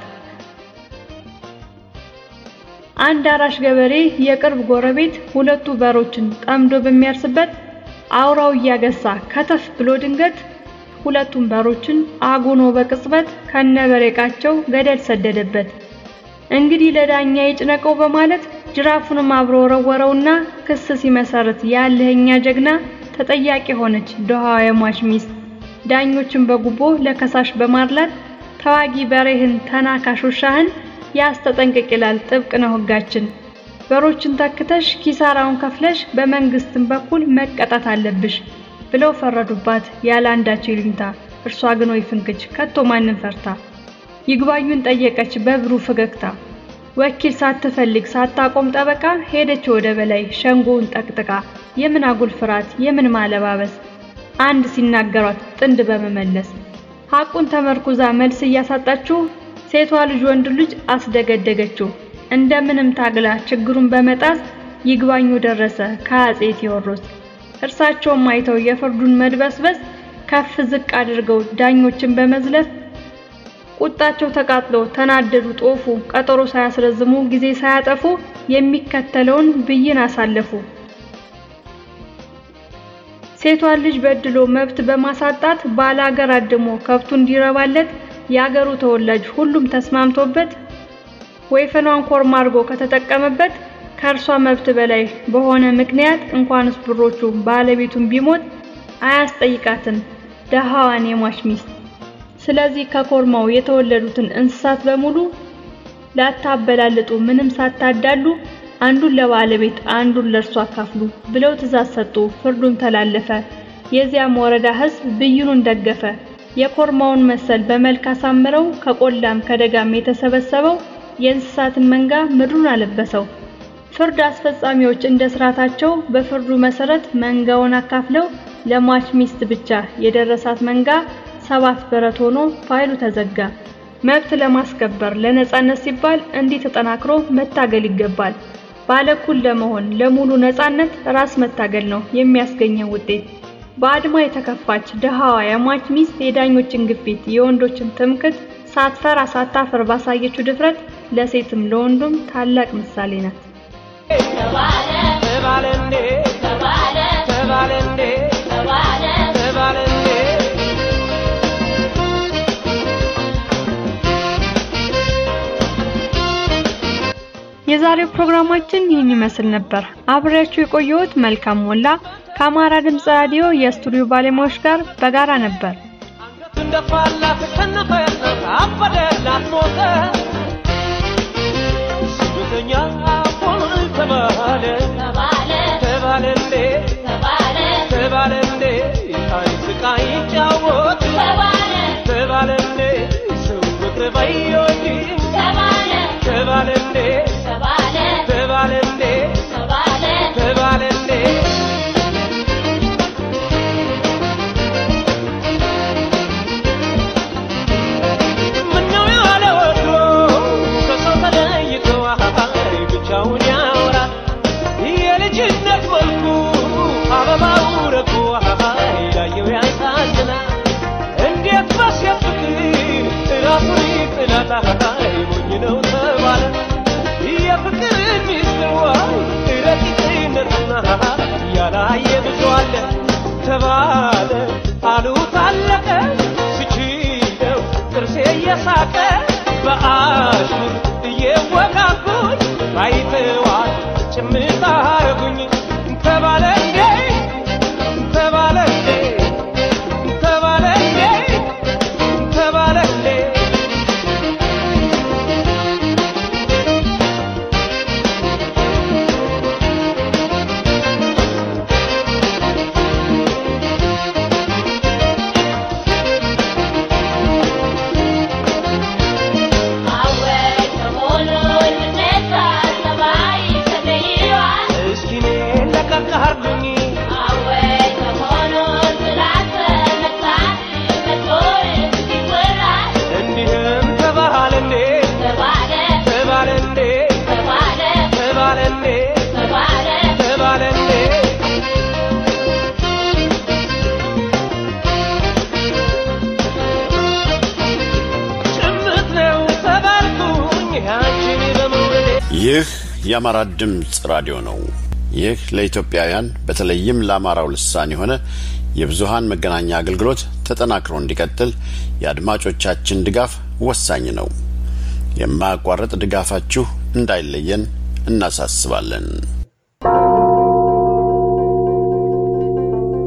አንድ አራሽ ገበሬ የቅርብ ጎረቤት ሁለቱ በሮችን ጠምዶ በሚያርስበት አውራው እያገሳ ከተፍ ብሎ ድንገት ሁለቱም በሮችን አጉኖ በቅጽበት ከነበሬቃቸው ገደል ሰደደበት። እንግዲህ ለዳኛ ይጭነቀው በማለት ጅራፉንም አብሮ ወረወረውና ክስ ሲመሰርት ያለህኛ ጀግና ተጠያቂ ሆነች ድሃዋ የሟች ሚስት። ዳኞችን በጉቦ ለከሳሽ በማድላት ተዋጊ በሬህን ተናካሽ ውሻህን ያስተጠንቅቅ ይላል ጥብቅ ነው ሕጋችን። በሮችን ተክተሽ ኪሳራውን ከፍለሽ በመንግስትም በኩል መቀጣት አለብሽ። ብለው ፈረዱባት ያለ አንዳቸው ይሉኝታ። እርሷ ግን ወይ ፍንክች ከቶ ማንን ፈርታ ይግባኙን ጠየቀች በብሩህ ፈገግታ። ወኪል ሳትፈልግ ሳታቆም ጠበቃ ሄደች ወደ በላይ ሸንጎውን ጠቅጥቃ። የምን አጉል ፍርሃት የምን ማለባበስ አንድ ሲናገሯት ጥንድ በመመለስ ሐቁን ተመርኩዛ መልስ እያሳጣችው ሴቷ ልጅ ወንድ ልጅ አስደገደገችው። እንደምንም ታግላ ችግሩን በመጣስ ይግባኙ ደረሰ ከአጼ ቴዎድሮስ። እርሳቸውም አይተው የፍርዱን መድበስበስ ከፍ ዝቅ አድርገው ዳኞችን በመዝለፍ ቁጣቸው ተቃጥሎ ተናደዱ ጦፉ። ቀጠሮ ሳያስረዝሙ ጊዜ ሳያጠፉ የሚከተለውን ብይን አሳለፉ። ሴቷን ልጅ በድሎ መብት በማሳጣት ባላገር አድሞ ከብቱ እንዲረባለት የአገሩ ተወላጅ ሁሉም ተስማምቶበት ወይፈኗን ኮርማ አድርጎ ከተጠቀመበት ከእርሷ መብት በላይ በሆነ ምክንያት እንኳንስ ብሮቹ ባለቤቱን ቢሞት አያስጠይቃትም ደሃዋን የሟች ሚስት። ስለዚህ ከኮርማው የተወለዱትን እንስሳት በሙሉ ላታበላልጡ ምንም ሳታዳሉ አንዱን ለባለቤት አንዱን ለእርሷ አካፍሉ ብለው ትእዛዝ ሰጡ። ፍርዱን ተላለፈ። የዚያም ወረዳ ሕዝብ ብይኑን ደገፈ። የኮርማውን መሰል በመልክ አሳምረው ከቆላም ከደጋም የተሰበሰበው የእንስሳትን መንጋ ምድሩን አለበሰው። ፍርድ አስፈጻሚዎች እንደ ስርዓታቸው በፍርዱ መሰረት መንጋውን አካፍለው ለሟች ሚስት ብቻ የደረሳት መንጋ ሰባት በረት ሆኖ ፋይሉ ተዘጋ። መብት ለማስከበር ለነጻነት ሲባል እንዲህ ተጠናክሮ መታገል ይገባል። ባለኩል ለመሆን ለሙሉ ነጻነት ራስ መታገል ነው የሚያስገኘው ውጤት። በአድማ የተከፋች ድሃዋ የሟች ሚስት የዳኞችን ግፊት የወንዶችን ትምክት ሳትፈራ ሳታፍር ባሳየችው ድፍረት ለሴትም ለወንዱም ታላቅ ምሳሌ ናት። ተባለ እንዴ ተባለ እንዴ ተባለ እንዴ የዛሬው ፕሮግራማችን ይህን ይመስል ነበር። አብሬያችሁ የቆየሁት መልካም ሞላ ከአማራ ድምፅ ራዲዮ የስቱዲዮ ባለሙያዎች ጋር በጋራ ነበር። አንገቱን ደፋላት ከነፈላት አበደላት ሞተ ስደተኛ ሆነ ተባለ ተባለ እንዴ ተባለ እንዴ አይ ስቃይ ይጫወት ተባለ እንዴ ሰው ፍቅር ባይወድ ተባለ እንዴ ተባለ እንዴ ተባለ እንዴ ምነው ያለ ወትሮ ከሰው ተለይቶ አይ ብቻውን ያወራል የልጅነት መልኩ አበባው ረግፎ አይ ያየው ያሳዝናል እንዴት በሴት ፍቅር ራሱን ይጥላል አይ ሞኝ ነው ተባለ የፍቅር ሚስጥር ረቂቅነትና ያላየ ብዙ አለ ተባለ አሉ ታለቀ ስችለው ጥርሴ እየሳቀ በአሽሙር እየወጋጉኝ አይተዋል ጭምታ አረጉኝ ተባለ እንዴ ተባለ እንዴ ተባለ እንዴ ተባለ እንዴ እስኪ እኔን ለቀቅ አርጉኝ እንዲህም ተባለ እንዴ ተባለ እንዴ ተባለ እንዴ ተባለ እንዴ ጭምት ነው ተባልኩኝ አንቺን በመውደዴ ይህ የአማራ ድምፅ ራዲዮ ነው። ይህ ለኢትዮጵያውያን በተለይም ለአማራው ልሳን የሆነ የብዙሃን መገናኛ አገልግሎት ተጠናክሮ እንዲቀጥል የአድማጮቻችን ድጋፍ ወሳኝ ነው። የማያቋርጥ ድጋፋችሁ እንዳይለየን እናሳስባለን።